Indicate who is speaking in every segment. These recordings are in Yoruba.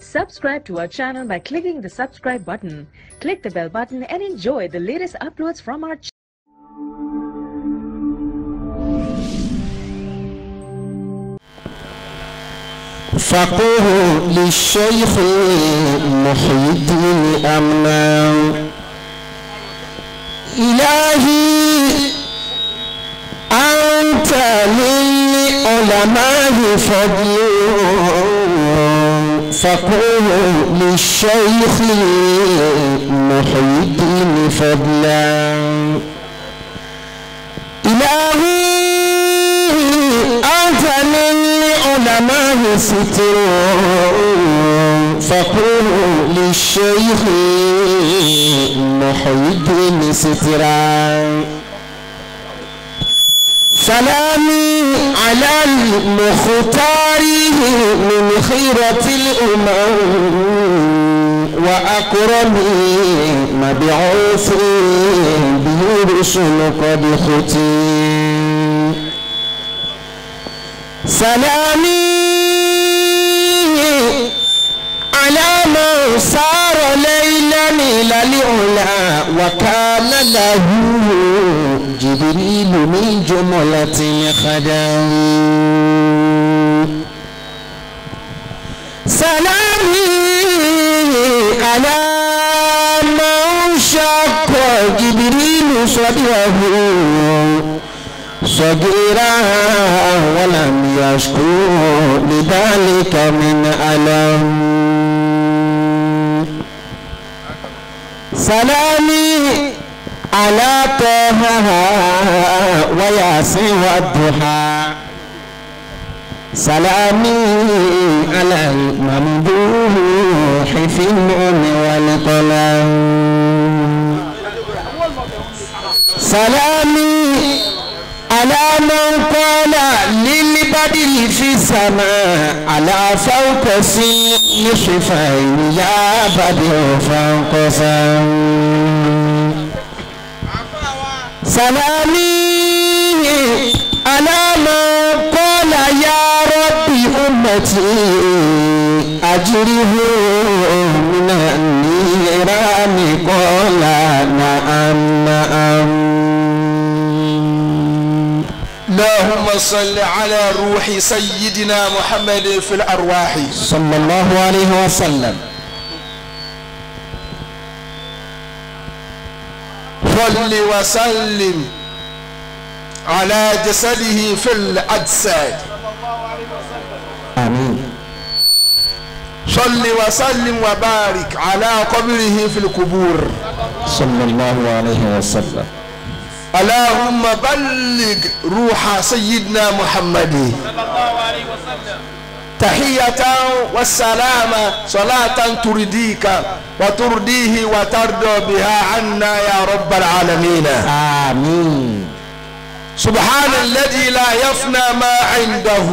Speaker 1: Subscribe to our channel by clicking the subscribe button. Click the bell button and enjoy the latest uploads from our channel.
Speaker 2: فقه للشيخ محي الدين أمنا إلهي أنت للعلماء فضل فقه للشيخ محي الدين فضلا إلهي أنت للعلماء ستر فقل للشيخ محي الدين سترا سلامي على المختار من خيرة الأمم وأكرمي مبعوث به رسل قد ختم سلامي على من سار ليلا إلى العلا وكان له جبريل من جملة الخدم سلامي على من شق جبريل صدره صغيرا ولم يشكو لذلك من ألم سلامي على طه وياسين والضحى سلامي على الممدوح في النوم والقلم سلامي على من قال للبدر في السماء على فوق صفين يا بدر فانقسم سلامي على من قال يا ربي أمتي أجره من النيران قال نعم نعم
Speaker 3: اللهم صل على روح سيدنا محمد في الأرواح
Speaker 2: صلى الله عليه وسلم
Speaker 3: صل وسلم على جسده في الأجساد
Speaker 2: آمين
Speaker 3: صل وسلم وبارك على قبره في القبور
Speaker 2: صلى الله عليه وسلم
Speaker 3: اللهم بلغ روح سيدنا محمد تحية والسلام صلاة ترديك وترديه وترضى بها عنا يا رب العالمين
Speaker 2: آمين
Speaker 3: سبحان الذي لا يفنى ما عنده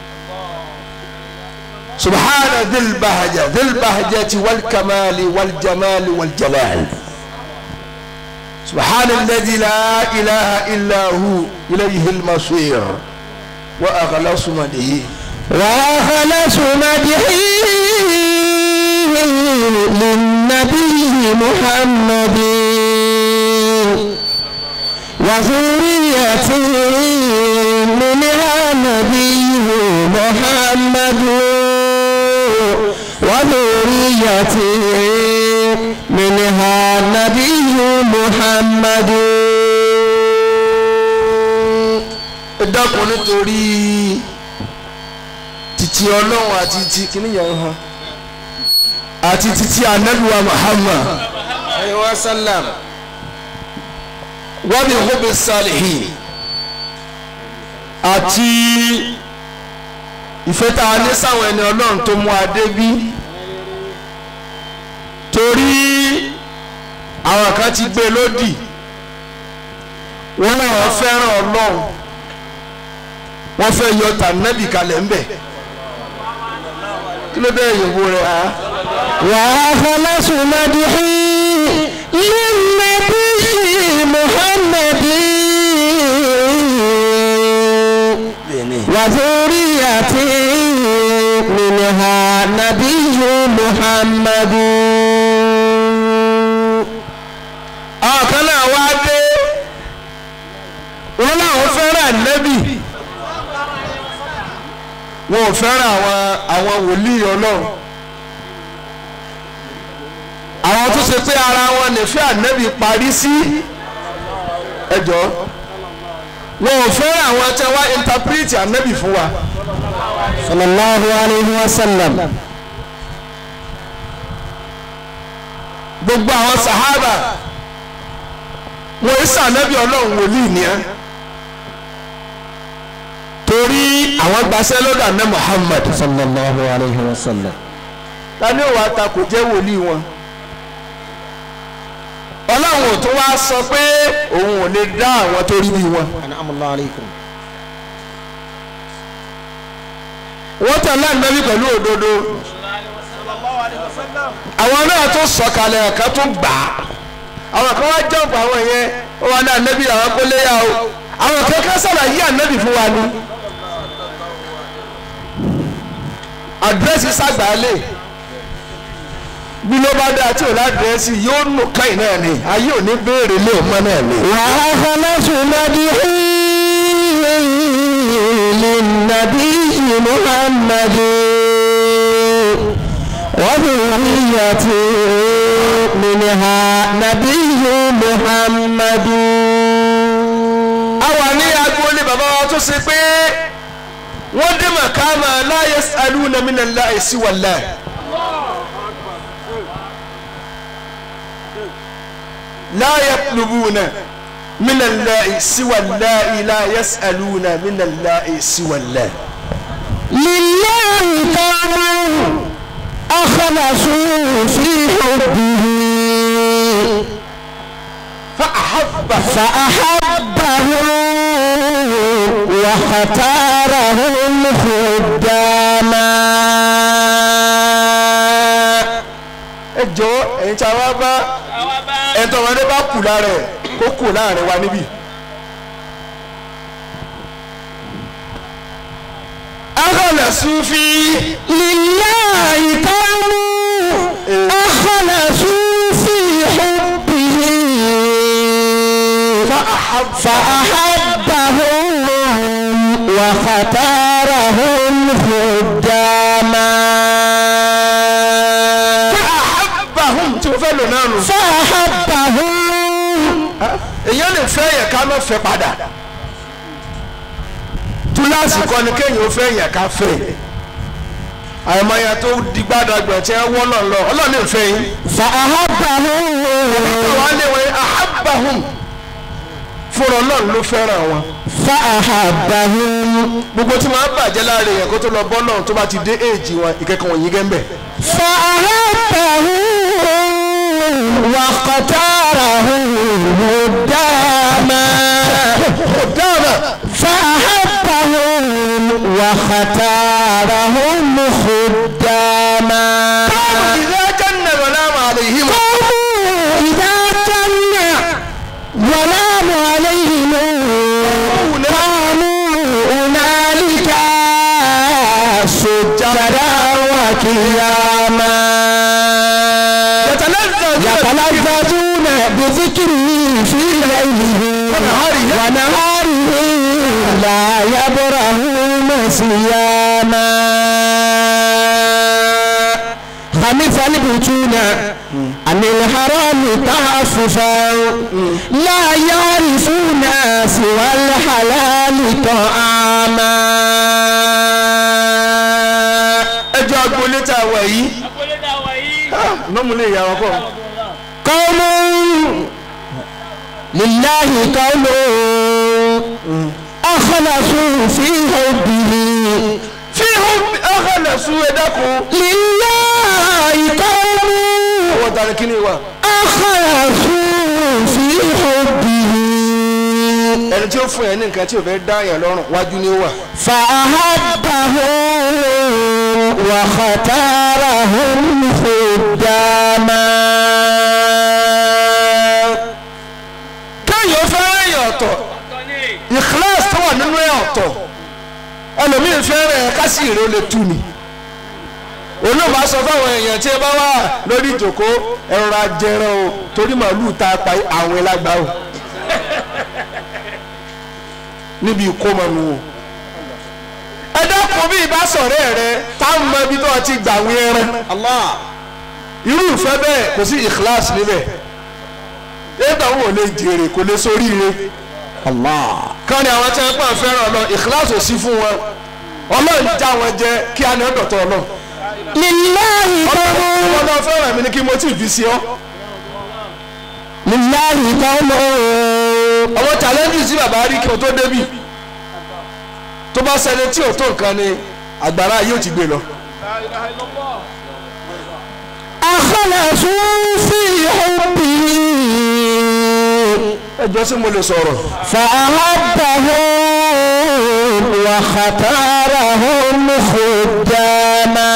Speaker 3: سبحان ذي البهجة ذي البهجة والكمال والجمال والجلال سبحان الذي لا إله إلا هو إليه المصير وأخلص مده
Speaker 2: وأخلص مدحي للنبي محمد وذريته منها نبي محمد وذريته منها نبي محمد
Speaker 3: dákun nítorí títí ọlọ́run àti ti kìnìyàn hàn àti títí anabiwa muhammad alayhi wa sallam wa bi hubbi salihin àti ìfẹ́ tá a ní sáwọn ẹni ọlọ́run tó mú adé bí torí àwọn kan ti gbé lódì wọ́n náà fẹ́ràn ọlọ́run wọ́n fẹ́ yọ tànàbì kalẹ̀ ńbẹ̀ kí ló dé ìyẹ̀wò rẹ̀ á.
Speaker 2: وأخلص مدحي للنبي محمد وذريته منها نبي محمد
Speaker 3: àwọn kan náà wá dé wọn làwọn fẹ́ràn ànábì wọn ò fẹ́ràn àwọn àwọn wòlíì ọlọ́run àwọn tó ṣe pé ara wọn nífẹ̀ẹ́ ànábì parí sí ẹjọ́ wọn ò fẹ́ràn àwọn tí wọ́n interpret ànábì fún wa
Speaker 2: صلى الله عليه وسلم
Speaker 3: gbogbo àwọn sahaba wọn ìsà ànábì ọlọ́run wòlíì ni ẹ́ torí àwọn gbaṣẹ́ lọ́dọ̀ àná Muhammad
Speaker 2: صلى الله عليه وسلم
Speaker 3: tani ò wá ta kò jẹ́ wòlíì wọn ọlọ́run ò tó wá sọ pé òun ò lè dá àwọn tó rí bí wọn
Speaker 2: أنعم الله عليكم
Speaker 3: wọ́n tẹ̀lé ànábì pẹ̀lú òdodo àwọn náà tó sọ̀kalẹ̀ ẹ̀ka tó gbà á àwọn kan wá jọ̀pọ̀ àwọn yẹn ó wà ní ànábì àwọn kó léyà o àwọn kan ká sàlàyé ànábì fún wa ni àdírẹ́sì sàgbàálẹ̀ bí ló bá dáa tí ò ládírẹ́sì yóò nù káyìn náà ni ayé ò ní béèrè lé ọmọ náà ni.
Speaker 2: وأخلص مدحي للنبي محمد وذريتي منها نبي محمد
Speaker 3: a wà ní agboolé bàbá wa tó ṣe pé wọ́n dé màkàmà la yas'aluna minallahi siwallah. la yatlubuna minallahi siwallah la yas'aluna minallahi siwallah.
Speaker 2: لله قوم أخلصوا في حبه
Speaker 3: فأحبهم
Speaker 2: فأحبهم واختارهم خداما
Speaker 3: ẹ jọ ẹ̀yin tí a wá bá ẹ̀tọ́ wọn bá kù lára ẹ̀ kó kù láàrin wa níbí. akọ̀lẹ̀sùn fi
Speaker 2: لله قوم أخلصوا في حبه فأحبهم واختارهم خداما
Speaker 3: ahabbahum tí mo fẹ́ lò náà nù.
Speaker 2: فأحبهم
Speaker 3: èèyàn lè fẹ́ yẹn ká má fẹ́ padà túláàsì kọ́ ni kéèyàn ó fẹ́ yẹn ká fẹ́ àìmọye tó di gbàdàgbà tí wọ́n wọ́n náà lọ ọlọ́run lè fẹ́ yín.
Speaker 2: فأحبهم
Speaker 3: wọ́n á lé wọn ahabbahum fúnra ọlọ́run ló fẹ́ràn wọn.
Speaker 2: فأحبهم
Speaker 3: gbogbo tí wọ́n á bàjẹ́ láàrin yẹn kó tó lọ bọ́ náà tó bá ti dé èjì wọn ìkẹ́kọ̀ọ́ wọ̀nyí gẹ́ńbẹ̀.
Speaker 2: فأحبهم واختارهم هداما فأحبهم واختارهم خداما
Speaker 3: ìdá jẹ́nà wọlé àwọn àlèyìn
Speaker 2: قوموا إذا جن ظلام عليهم قاموا هنالك سجدا وقياما يتلذذون بذكره في ليله ونهاره لا يبرهون صياما خمس البطون عن الحرام تعففا لا يعرفون سوى الحلال طعاما
Speaker 3: ẹjọ́ agboolé tá a wà yìí nọ́mùlẹ̀ ìyá wọn kọ́
Speaker 2: قوم لله قوم أخلصوا في حبه
Speaker 3: fi hàn ọ̀hánà sún ẹ dákun.
Speaker 2: لله قوم
Speaker 3: ọwọ́ ta ni kí ni wà.
Speaker 2: أخلصوا في حبه
Speaker 3: ẹni tí ó fún yẹn ní nǹkan tí ò fẹ́ dá yẹn lọ́rùn wájú ni ó wà.
Speaker 2: فأحبهم واختارهم خداما
Speaker 3: kéèyàn fẹ́ràn èèyàn ọ̀tọ̀ ìkíláàsì tó wà nínú ẹ̀ ọ̀tọ̀ ẹlòmíín fẹ́ràn ẹ̀ kásì ìrè ó lè tú ni. olóòmà sọ fáwọn èèyàn tí ẹ bá wà lórí ìjòkó ẹrọra jẹran o torí màálù tá a pa àwọn ẹlágbá o níbi ìkómọnù o ẹ dákun bí ìbá sọ̀rẹ́ rẹ táwọn mọ ibi tó ti gbà wí ẹran irú ìfẹ́ bẹ́ẹ̀ kò sí ìkíláàsì níbẹ̀ ẹgbẹ́ àwọn ò lè jèrè kò lè sórí ire kán ni àwọn tí wọ́n pọ̀ fẹ́ràn lọ ìkíláàsì ò sí fún wọn ọlọ́run já wọn jẹ kí á ní ọ̀dọ̀tọ̀ ọlọ́run
Speaker 2: lillahi qawmun
Speaker 3: ọmọ náà fẹ́ràn mi ni kí mo tí ì fi sí ọ.
Speaker 2: lillahi qawmun
Speaker 3: àwọn challenges tí bàbá rí kí o tó débì tó bá ṣẹlẹ̀ tí o tó nǹkan ni àgbàrá yóò ti gbé lọ.
Speaker 2: akhlasu fi hubbihi
Speaker 3: ẹjọ́ sí mo lè sọ̀rọ̀.
Speaker 2: فأحبهم واختارهم خداما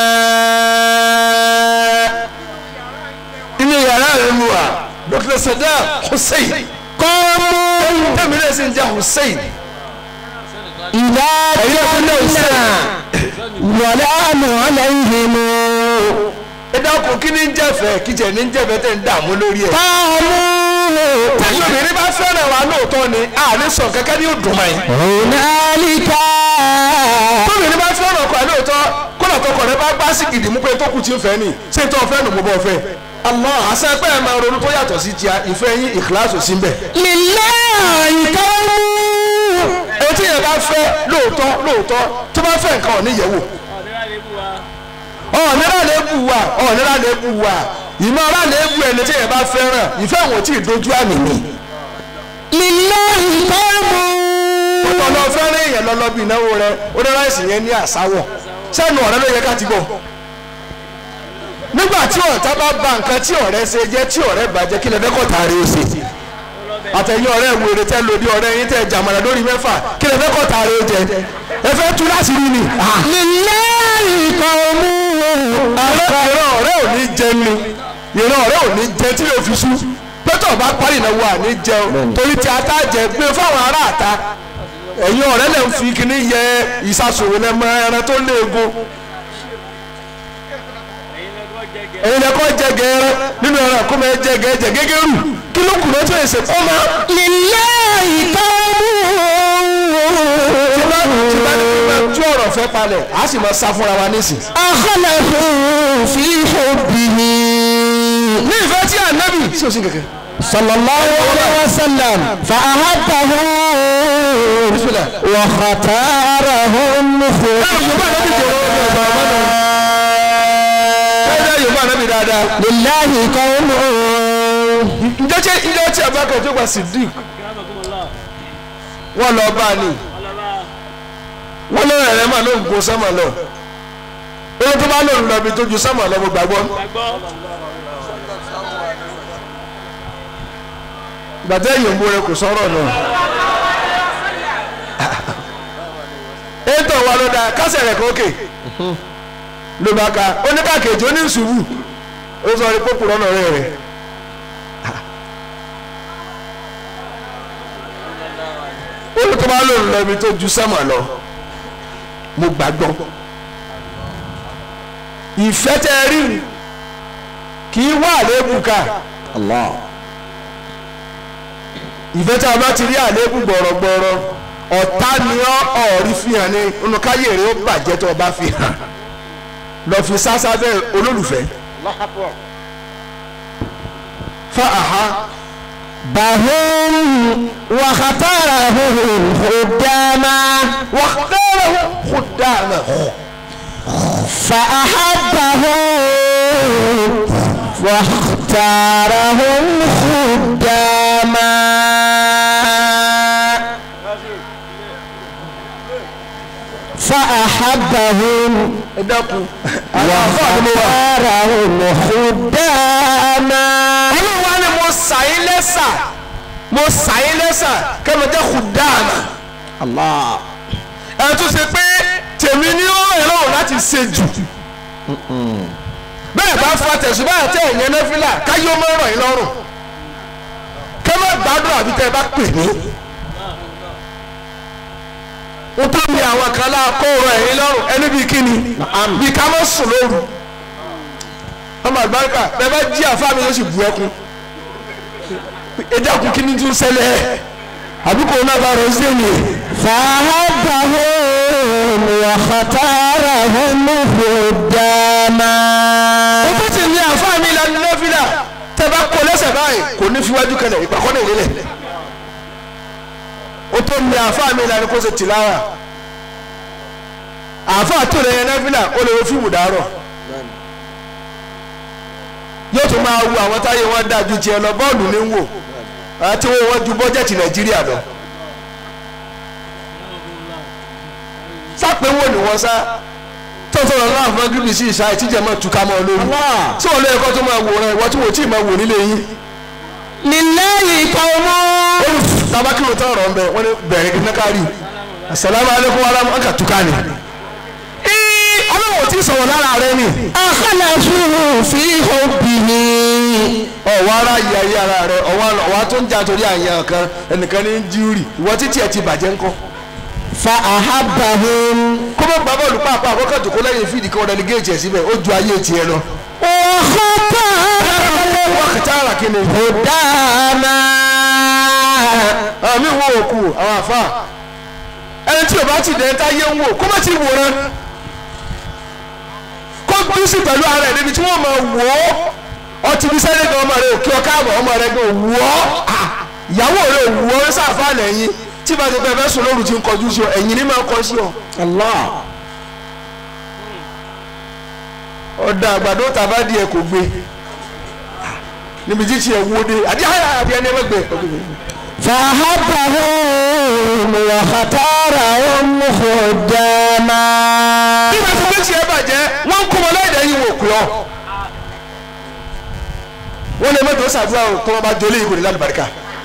Speaker 3: inú yàrá rẹ̀ mu wa dr sadam hussein
Speaker 2: قوموا
Speaker 3: tẹ̀mí náà sì ń jẹ́ hussein.
Speaker 2: إذا
Speaker 3: أيها
Speaker 2: كنا ولام عليهم
Speaker 3: ẹ dákun kí ni ń jẹ́fẹ̀ẹ́ kí jẹ́ ní ń jẹ́fẹ̀ẹ́ tẹ̀ ń dààmú lórí ẹ̀.
Speaker 2: قالوا
Speaker 3: tẹ̀sí obìnrin bá fẹ́ràn wa lóòótọ́ ni àní sọ kẹ́kẹ́ ní òdùn mọ́ ẹ̀.
Speaker 2: هنالك
Speaker 3: tóbìnrin bá fẹ́ràn ọkọ ẹ̀ lóòótọ́ kọ́nà tọkọ rẹ bá gbá sí gidi mú pé tó kù tí ń fẹ́ ni ṣé tó fẹ́ nù mo bọ́ fẹ́. àmọ́ àṣẹ pé ẹ máa ronú tó yàtọ̀ sí tíya ìfẹ́ yín ìkíláàsì sí ń bẹ̀.
Speaker 2: لله قوم
Speaker 3: etí yẹn bá fẹ́ lóòótọ́ lóòótọ́ tó bá fẹ́ nǹkan ọ̀ní yẹ̀wò. ọ̀nìrà lè bù wá ọ̀nìrà lè bù wá ìmọ̀ ọ̀rà lè bù ẹni tí yẹn bá fẹ́ràn ìfẹ́ wọn tí ì dojú àmì ni.
Speaker 2: لله قوم
Speaker 3: ọ̀nà fẹ́ràn èèyàn lọ́lọ́ bí ìnáwó rẹ ó dára ìsìn yẹn ní àsáwọ̀ sẹ́nu ọ̀rẹ́ ló yẹ ká ti gbọ́. nígbà tí ọ̀tá bá ba nǹkan tí ọ̀rẹ́ ṣe jẹ́ tí ọ̀rẹ́ bàjẹ́ kí lè fẹ́ kọ́ tààrí ó ṣe. àtẹ̀yìn ọ̀rẹ́ wèrè tẹ́ lòdì ọ̀rẹ́ yín tẹ́ jàmọ̀lá lórí mẹ́fà kí lè fẹ́ kọ́ tààrí ó jẹ. ẹ fẹ́ tú láti rí ni.
Speaker 2: لله قوم
Speaker 3: ìran ọ̀rẹ́ ò ní jẹ ni ìran ọ̀rẹ́ ò ní jẹ tí yóò fi sú pẹ́tọ̀ bá parí ìnáwó àní jẹun torí tí ata jẹ gbé fáwọn ará àta ẹ̀yin ọ̀rẹ́ lè ń fi kíní yẹ ìsasòwò lẹ́mọ ẹran tó léegun ẹ̀yin lẹ́kọ́ jẹ gẹ́rẹ́ nínú ẹran kó máa jẹ gẹ́jẹ gẹ́gẹ́rù kí ló kù lọ́jọ́ èsè kọ́ máa
Speaker 2: لله
Speaker 3: tí bá
Speaker 2: قوم
Speaker 3: tí bá ní kí máa tú ọ̀rọ̀ fẹ́ palẹ̀ á sì máa sá fúnra wa nísìn.
Speaker 2: أخلصوا في حبه
Speaker 3: ní ìfẹ́ tí ànábì sí òsín kẹ̀kẹ́.
Speaker 2: صلى الله عليه وسلم فأحبه واختارهم
Speaker 3: ẹ̀ẹ́dẹ́ yorùbá ànábì dáadáa.
Speaker 2: لله قوم
Speaker 3: ǹjẹ́ tí ǹjẹ́ tí abakar tó gba sidik wọ́n lọ bá a ní wọ́n lọ rẹ̀ mà ló ń gun sẹ́mà lọ owó tó bá lòun lọ bí tó ju sẹ́mà lọ mo gbàgbọ́. gbàtẹ́ yòówó rẹ kò sọ̀rọ̀ náà. ètò wa ló dáa kásẹ̀ rẹ̀ kókè ló bá ka oníkàkejì oníṣubú ó sọ rí pópùrọ̀ náà rẹ̀ rẹ̀. ó tó bá lòun lọ ibi tó ju sẹ́mà lọ mo gbàgbọ́ ìfẹ́ tẹ́ ẹ rí kì í wà lébù ká
Speaker 2: الله
Speaker 3: ìfẹ́ tí a bá ti rí àlébù gbọ̀rọ̀gbọ̀rọ̀ ọ̀tá ni ọ́ ọ̀rí fi hàn ní inú káyé rẹ̀ ó bàjẹ́ tó o bá fi hàn lọ fi sásá bẹ́ẹ̀ olólùfẹ́ fa àhá
Speaker 2: بهم واختارهم خداما
Speaker 3: wàhálà kúdàmà
Speaker 2: فأحبهم واختارهم خداما فأحبهم
Speaker 3: ẹ dákun àwọn afọ àdúgbò wa.
Speaker 2: واختارهم خداما
Speaker 3: olúwa ni mo sàyín lẹ́sà mo sàyín lẹ́sà kẹ́mi jẹ́ kúdàmà.
Speaker 2: الله
Speaker 3: ẹ tún ṣe pé tèmi ní ó rẹ̀ lọ́rùn láti ṣe jù bẹ́ẹ̀ bá fa tẹ̀sùbá àti ẹ̀yẹn nẹ́fílà káyọ́ mọ́ ọ̀rọ̀ yín lọ́rùn kẹ́ má gbádùn àbí tẹ́ ẹ bá pè mí. ó tó mi àwọn kan láà kó ọ̀rọ̀ ẹ̀yìn lọ́rùn ẹni bíi kíni bíi ká mọ́ sùn lóru ọmọ àlùbáríkà bẹ́ẹ̀ bá jí àfa mi yóò sì bu ẹkún ẹjẹ kún kí ni tún ṣẹlẹ̀ àbí coronavirus dé ni.
Speaker 2: فأحبهم واختارهم خداما
Speaker 3: ó tó ti ní àfa mi ìlànà nọ́fìlà tẹ bá kó lẹ́sẹ̀ báyìí kò ní fiwájú kẹlẹ̀ ìpàkọ́ ní ìrẹ́lẹ̀ ó tó ní àfa mi ìlànà kó ṣe tìlára àfa tó lè yẹn nọ́fìlà ó lè wo fíìmù dàárọ̀ yóò tún máa wo àwọn táyé wọn dáa ju tiẹ̀ lọ bọ́ọ̀lù ní wò àti wọn wọn ju bọ́jẹ̀tì nàìjíríà lọ. sápẹ́wò ni wọ́n sá tó tó lọ láàfin fún gírígì sí ìṣá ìtìjẹ́ máa túká mọ́ ọ lórí. tí wọn lé ẹ̀kọ́ tó máa wò rẹ ìwọ tí wọn ò tí ì máa wò nílé yín.
Speaker 2: لله قوم
Speaker 3: tabakiro tó ọ̀rọ̀ ń bẹ wọ́n ní bẹ̀rẹ̀ kí nákàrí asalaamu aleykum wa rahmatulah ọkà túká ni. ee ọlọ́wọ́ tí sọ̀rọ̀ lára rẹ ni.
Speaker 2: أخلصوا في حبه
Speaker 3: ọ̀wọ́ ara yìí ayé ara rẹ ọ̀wọ́ tó ń jà torí àyàn kan ẹnìkan ní jíúrì ìwọ títí ẹ̀ ti bàjẹ́ ńkọ́.
Speaker 2: فأحبهم
Speaker 3: kó bá gba bọ́ọ̀lù pàápàá àkọ́kọ́ jòkó lẹ́yìn fídì kan rẹ́lígéètì ẹ̀ síbẹ̀ ó ju ayé tiẹ̀ lọ.
Speaker 2: وختارهم
Speaker 3: wọ́n kìtà ara kí ni.
Speaker 2: خداما
Speaker 3: àmì wo òkú àwọn àfa ẹni tí o bá ti dẹ̀ ta yé ń wò kó má ti wòran kó bí sí pẹ̀lú ara ẹ̀ níbi tí wọ́n máa wò ó ọtí bí sẹ́yìn gan ọmọ rẹ̀ òkè ọkà àbọ̀ ọmọ rẹ̀ gan wò ó Ah, ìyàwó rẹ̀ wò ó sáfà lẹ́yìn tí bá ti pẹ́ fẹ́ sùn lóru ti ń kọjú sí ọ ẹ̀yìn ní máa kọ sí ọ.
Speaker 2: الله
Speaker 3: ọ̀dà àgbàdo tàbá di ẹ̀ kò gbé níbi tí tiẹ̀ wó dé àdí àyà àbí ẹni ẹgbẹ́
Speaker 2: فأحبهم واختارهم خداما
Speaker 3: nígbà tó bẹ́ẹ̀ tiẹ̀ bàjẹ́ wọ́n ń kó wọn láì dẹ́yìn wò pé ọ. wọ́n lè mẹ́tò ṣàdúrà o tó wọn bá jọlé ìkòlè lálùbáríkà.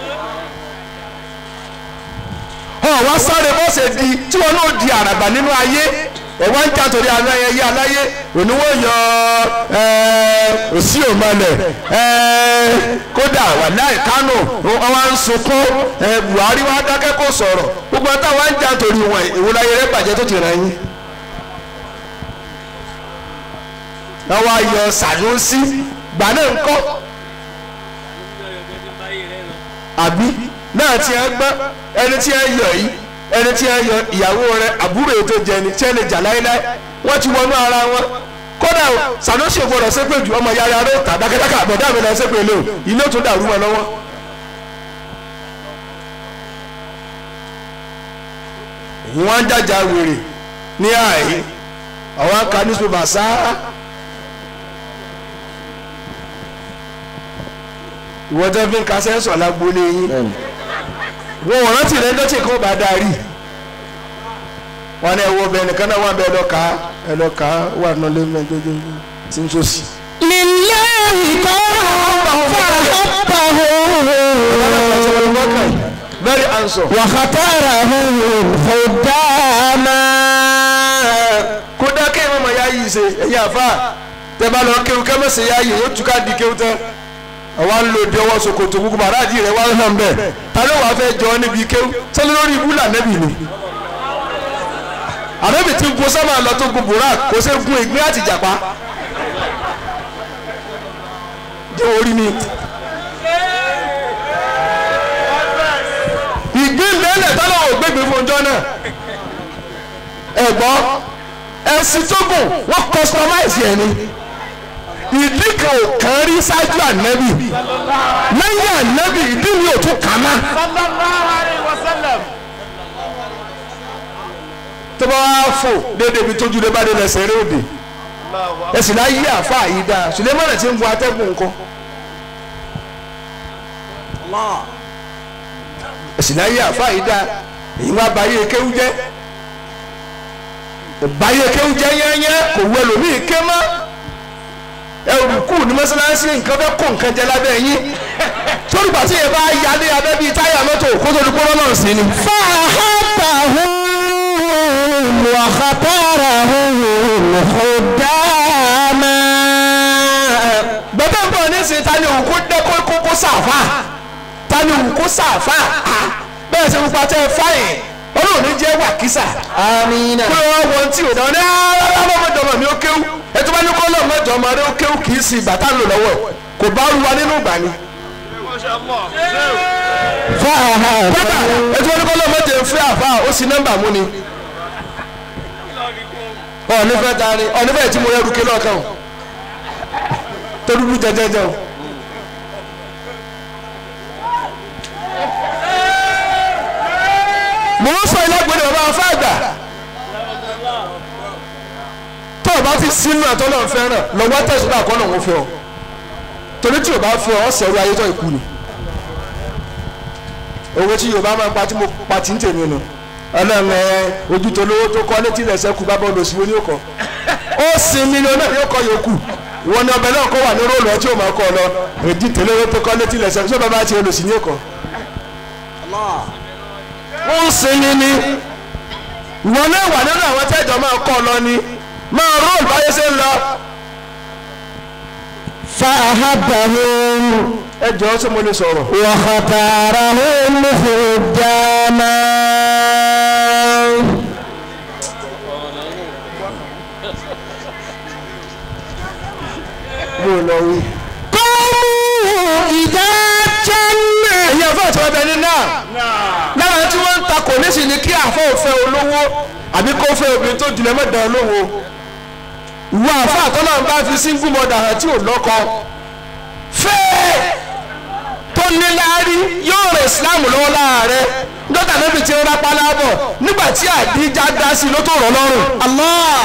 Speaker 3: ọ wá sáré bọ́sẹ̀ di tí wọn náà di àràbà nínú ayé ẹ wá ń jà torí aláyẹ yé aláyé òní wọ́n yọ òsì òmọlẹ̀ kódà wàláì kánò wọn wá ń sunkún ẹ, Buhari wá dákẹ́ kó sọ̀rọ̀ gbogbo ẹ̀ táwọn ń jà torí wọn ìwúláyé rẹ bàjẹ́ tó ti rẹ̀ yín. wọ́n wá yọ Sànúsí gbà náà ń kọ́ àbí náà tí ẹ gbọ́ ẹni tí ẹ yọ yìí ẹni tí ẹ yọ ìyàwó rẹ àbúrò ètò jẹni tí ẹ lè jà láéláé wọ́n ti wọnú ara wọn kódà o Sànúsí ò gbọdọ̀ ṣépè jù ọmọ yàrá rẹ tà dákẹ́dákẹ́ àbọ̀dá mi lọ ṣépè lé o ilé tó dàrú wọn lọ́wọ́. wọ́n ń jàjà wèrè ní àyè àwọn aka newspaper sáá ìwọ tẹ́ fi ń ka sẹ́ńsọ̀ lágbólé yín wọn ò rántí rẹ lọ́tì kan bá darí wọn ní ẹwọ bẹ nìkan náà wà bẹ ẹlọ́ka ẹlọ́ka wà nọlé mẹ́jọ́jọ́ tí ń sọ́sì.
Speaker 2: لله قوم فأحبهم
Speaker 3: very answer.
Speaker 2: واختارهم خداما
Speaker 3: kódà kéwọn ọmọ ya yìí ṣe ẹ̀yin àfa tẹ bá lọ kéwù kẹ́mẹ́sì ya yìí yóò túká di kéwù tán àwa ń lò dé ọwọ́ ṣòkòtò gbogbo bàrà àdì rẹ̀ wá hàn bẹ́ẹ̀ ta ló wàá fẹ́ jọ ọ́ níbi kéwù sẹ́ni lórí ibú là nẹ́bì ni. àbẹ́bì tí gun sábà lọ tó gun burak kò ṣe gun ìgbín àti ìjàpá. jẹ́ orí mi. ìgbín mẹ́lẹ̀ tọ́lọ̀ ò gbégbé fún ọjọ́ náà. ẹ̀gbọ́n ẹ̀sìn tó gùn wọ́n customize ẹ̀ ni ìdí kan ò kàn rí ṣáájú ànábì lẹ́yìn ànábì ìdí mi ò tún kàn náà. tó bá wá fò déédéé ibi tójú lé bá dé lẹsẹ̀ eré òde ẹ̀sìn náà yí àfa yìí dáa Sulemana ti ń bu atẹ́gùn nǹkan. ẹ̀sìn náà yí àfa yìí dáa èyí wá báyé kéwú jẹ́ báyé kéwú jẹ́ yẹ́nyẹ́ kò wú ẹlòmíì ké mọ́ ẹrù kù ní mọ́sálásí nǹkan fẹ́ kó nǹkan jẹ lábẹ́ yín torí pàṣẹ yẹn bá yálé abẹ́ bíi táyà mọ́tò kó tó di kó lọ́nà sí ni.
Speaker 2: فأحبهم واختارهم خداما
Speaker 3: bàbá ń bọ̀ nísìnyí ta ni òun kó dẹ́ kó kó kó sàfà ta ni òun kó sàfà bẹ́ẹ̀ sẹ́ pupa tẹ́ fáyìn olóòtú ọlọ́run ní jẹ́ wàkísà
Speaker 2: amina
Speaker 3: pé wọ́n wọ́n tí ò dán ní rárá lọ́mọdé ọmọ mi ó kéwú ẹtú bá ní kó lọ́mọdé ọmọ rẹ ó kéwú kì í sí ìgbà tá a lò lọ́wọ́ ẹ̀ kò bá rú wa nínú ìgbà ni.
Speaker 2: fàáhà
Speaker 3: bàbá ẹtú bá ní kó lọ́mọdé ń fẹ́ àfa ó sì nọ́mbà mú ni. ọ̀nífẹ́ ta ni ọ̀nífẹ́ tí mo rẹ́ rúkẹ́ lọ́kàn o tó dúdú jẹjẹjẹ o. mo ń sọ ilé gbẹdẹ bàbá afá àgbà tó o bá fi sínú àtọ́nà fẹ́ràn lọ́wọ́ tẹ̀sán náà kọ́ náà wọ́n fẹ́ ọ torí tí o bá fẹ́ ọ sẹ̀rù ayé tó ìkú ni owó tí yorùbá máa ń pa tí mo pa tí ń tèmi nu ọlọ́run ẹ ojú tó lówó tó kọ́ létí rẹ̀ sẹ́kù bá bọ́ọ̀lù òsì wo ni ó kọ́ ó sin mílíọ̀nù náà yóò kọ́ yòókù ìwọ ni ọbẹ̀ náà kọ́ wà ní róòlù ọtí ò máa kọ́ ọ lọ èdè tẹ́lẹ̀ tó kọ́ létí rẹ̀ sẹ́kù sọ́ba bá ti olùsí ni ó kọ́ ó sinmi ni ìwọ náà wà nínú àwọn tẹ́jọ́ máa kọ́ ọ lọ ni máa róòlù báyé ṣe ń lọ
Speaker 2: فأحبهم
Speaker 3: ẹ jọ̀ọ́ ṣé mo lè sọ̀rọ̀.
Speaker 2: وختارهم خداما
Speaker 3: mo lọ wí.
Speaker 2: قوموا إذا جنة
Speaker 3: ẹ̀yin àfọ̀ tí wọ́n bẹ ní náà lára tí wọ́n ń ta kò ní sì ní kí àfọ̀ òfẹ́ olówó àbí kó fẹ́ obìnrin tó jùlọ mẹ́ta olówó ìwọ àfọ̀ àtọ́nà bá fi single mother hàn tí ò lọ́kọ fẹ́ẹ́ tó ní láárí yóò rẹ̀ ìsìláàmù lọ́wọ́ láàárẹ̀ dọ́tà níbi tí ń rápá lábọ̀ nígbà tí àdíjà dá sí ló tó rọ̀ lọ́rùn. Allah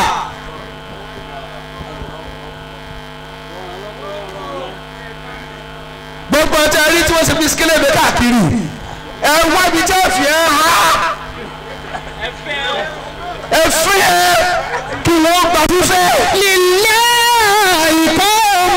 Speaker 3: gbogbo ọtí ẹrí tí wọ́n ṣe fi skélébé káàkiri ẹ wá ibi tí ẹ fi ẹ ha ẹ fi ẹ kí wọ́n gbà fífẹ́.
Speaker 2: لله قوم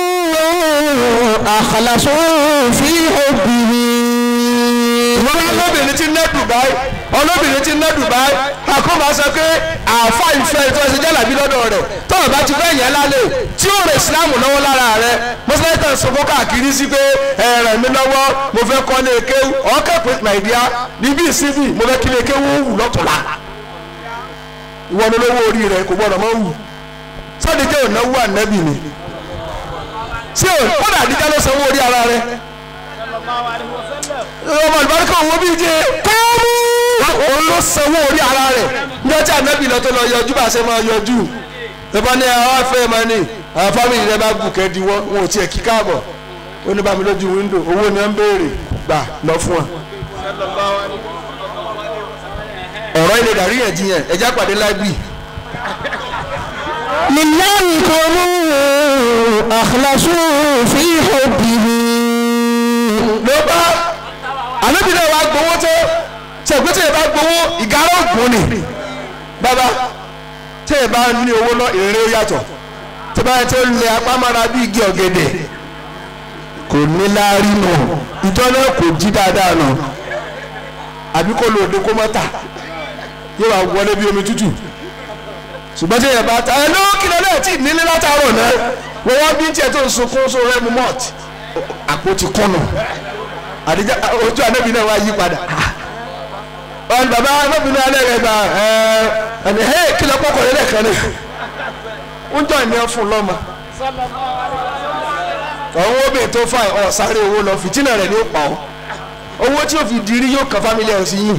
Speaker 2: أخلصوا في حبه
Speaker 3: wọ́n wá lóbìnrin tí ń ná Dubai olóbìnrin tí ń ná Dubai àkóbá sọ pé àáfà ìfẹ́ tó ṣe jálàbí lọ́dọ̀ rẹ̀ tọ́wọ́ bá ti fẹ́ yẹn lálẹ́ tí ó rẹ̀ Islam lọ́wọ́ lára rẹ̀ mọ́sálásí tàn sọ́kọ́ káàkiri sí pé ẹ̀rẹ̀ mi lọ́wọ́ mo fẹ́ kọ́ lé kéwú ọ̀kẹ́ pé nàìjíríà níbí ìsinmi mo fẹ́ kí lé kéwú wù lọ́tọ̀lá ìwọ ni olówó orí rẹ̀ kò gbọ́dọ̀ mọ́ wù sọ́ọ́dì jẹ́ ònáwó ànábì ni sí ò kódà àdíjà ló sanwó orí ara rẹ̀ ọmọ ìbáríkà owó bíi jẹ káàmù òun ló sanwó orí ara rẹ̀ ní ọjà ànábì lọ tó lọ yọjú bá a ṣe máa yọjú ìbọn ní àwọn afẹ́ máa ní àwọn fámìlì rẹ bá gùnkẹ́ diwọ́ wọn ò tiẹ̀ kí káàbọ̀ ó ní bámi lójú wíńdò owó ni wọ́n ń béèrè gbà lọ fún wa. ọ̀rọ̀ ilé dàrí yẹn jiyàn ẹ̀já pàdé láìbì
Speaker 2: لله قوم أخلصوا في حبه
Speaker 3: ló bá ànábì náà wàá gbowó tó ṣègbè tí ẹ bá gbowó ìgárá ògùn ni bàbá tí ẹ bá ní owó lọ ìrìn ó yàtọ̀ tí bá yẹ tí ó lè apá mára bí igi ọ̀gẹ̀dẹ̀ kò ní láárí nù ìjọ náà kò jí dáadáa nù àbí kó lòdì kó mọ́ tà yóò wá wọlé bí omi tútù ṣùgbọ́n tí ẹ bá ta ẹ ló kìlọ̀ náà tí nílé látàárọ̀ náà wọ́n wá bí tiẹ̀ tó ń sunkún sórí ẹmu mọ́ọ̀tì àpótí kọ́nà àdìjá ojú anábì náà wá yí padà wọn bàbá anábì náà alẹ́ rẹ̀ gbà ẹ ẹni ẹ kí lọ kọ́kọ́ rẹ̀ lẹ́ẹ̀kan ní ń jọ ìní fún lọ́mọ ọ̀hún obìnrin tó fà ọ̀ sáré owó lọ fìtínà rẹ̀ ní ó pa ọ́ owó tí ó fi dirí yóò kàn fámílì ẹ̀ sí yìí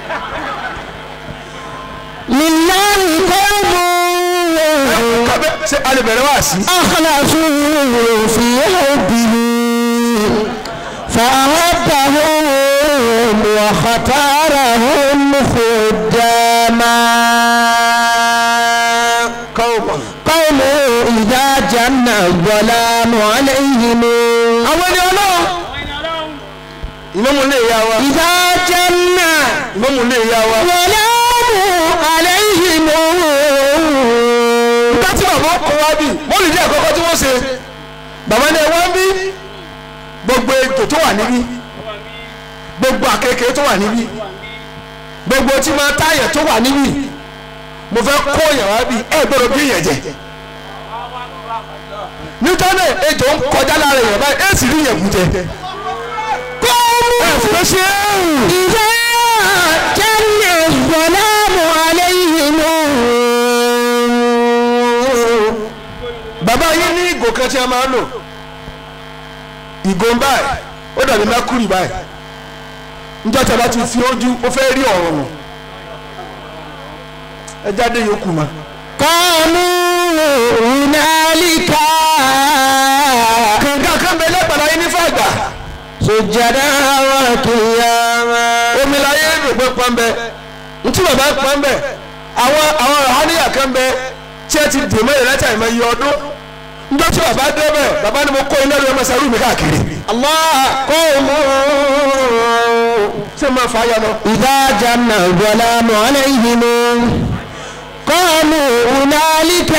Speaker 2: لله قوم
Speaker 3: kábẹ́ ṣe alẹ́ bẹ̀rẹ̀ wá sí.
Speaker 2: أخلصوا في حبه فأحبهم واختارهم خداما
Speaker 3: kọ́ọ̀mọ̀.
Speaker 2: قوم إذا جن الظلام عليهم
Speaker 3: àwọn ẹni ọlọ́run ìmọ̀mù lè yá wa
Speaker 2: إذا جن
Speaker 3: ìmọ̀mù lè yá wa.
Speaker 2: الظلام عليهم
Speaker 3: nígbà tí bàbá kọ wá bí wọ́n lè jẹ́ àkọ́kọ́ tí wọ́n ṣe bàbá ní ẹwọ́n bí gbogbo ètò tó wà níbí gbogbo àkekèé tó wà níbí gbogbo tí máa táyà tó wà níbí mo fẹ́ kó yàn wá bí ẹ gbọ́dọ̀ bí yẹn jẹ nítorí ètò ń kọjá lára èèyàn báyìí èsì rí yẹn kú jẹ ẹ fẹ́ ṣe é
Speaker 2: إذا جن الظلام عليهم
Speaker 3: bàbá yín ní ìgò kan tí a máa ń lò ìgò ń báyìí ó dàbí mercury báyìí njọ́ tí a bá ti fi ojú ó fẹ́ rí ọ̀rọ̀ nù ẹ jáde yòókù ma.
Speaker 2: قالوا هنالك
Speaker 3: kànga kan bẹ lẹ́gbàlá yín ní fàgbà
Speaker 2: سجدا وقياما
Speaker 3: omi la yé rò pé pọ́n bẹ ntí bàbá pọ́n bẹ àwọn àwọn ọ̀hánìyà kan bẹ tí ẹ ti dè mọ́ ìrẹ́tà ìmọ̀ iye ọdún njọ́ tí bàbá dé bẹ̀ bàbá ni mo kó iná lórí ọmọ sẹ́rù mi káàkiri.
Speaker 2: الله قوم
Speaker 3: ṣé máa fà á yà lọ.
Speaker 2: إذا جن الظلام عليهم قالوا هنالك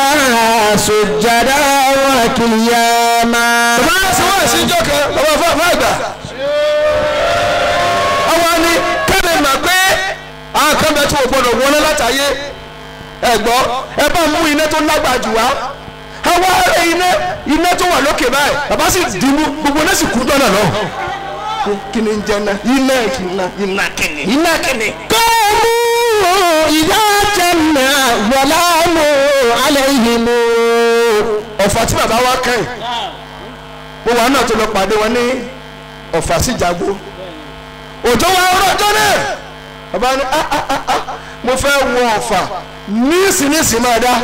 Speaker 2: سجدا وقياما
Speaker 3: bàbá sọ wá sí ìjọ kan bàbá fún àfọ àgbà. àwọn ni kẹ́mi mà pé àwọn kan bẹ tí o gbọdọ̀ wọlé látàyé ẹ gbọ́ ẹ bá mú iná tó lágbàá jù wá àwọn ará iná iná tó wà lókè báyìí bàbá sì dìímú gbogbo náà sì kú dọ́nà náà. kí ni ń jẹ iná iná iná iná kìnnì iná kìnnì.
Speaker 2: قالوا إذا جن الظلام عليهم
Speaker 3: ọ̀fà tí bàbá wa kàn yìí mo wà náà tó lọ pàdé wọn ní ọ̀fà sí jago òjò wa ọ̀rọ̀ ọjọ́ náà bàbá ní ah ah ah ah mo fẹ́ wọ ọ̀fà nísìnyísì máa dá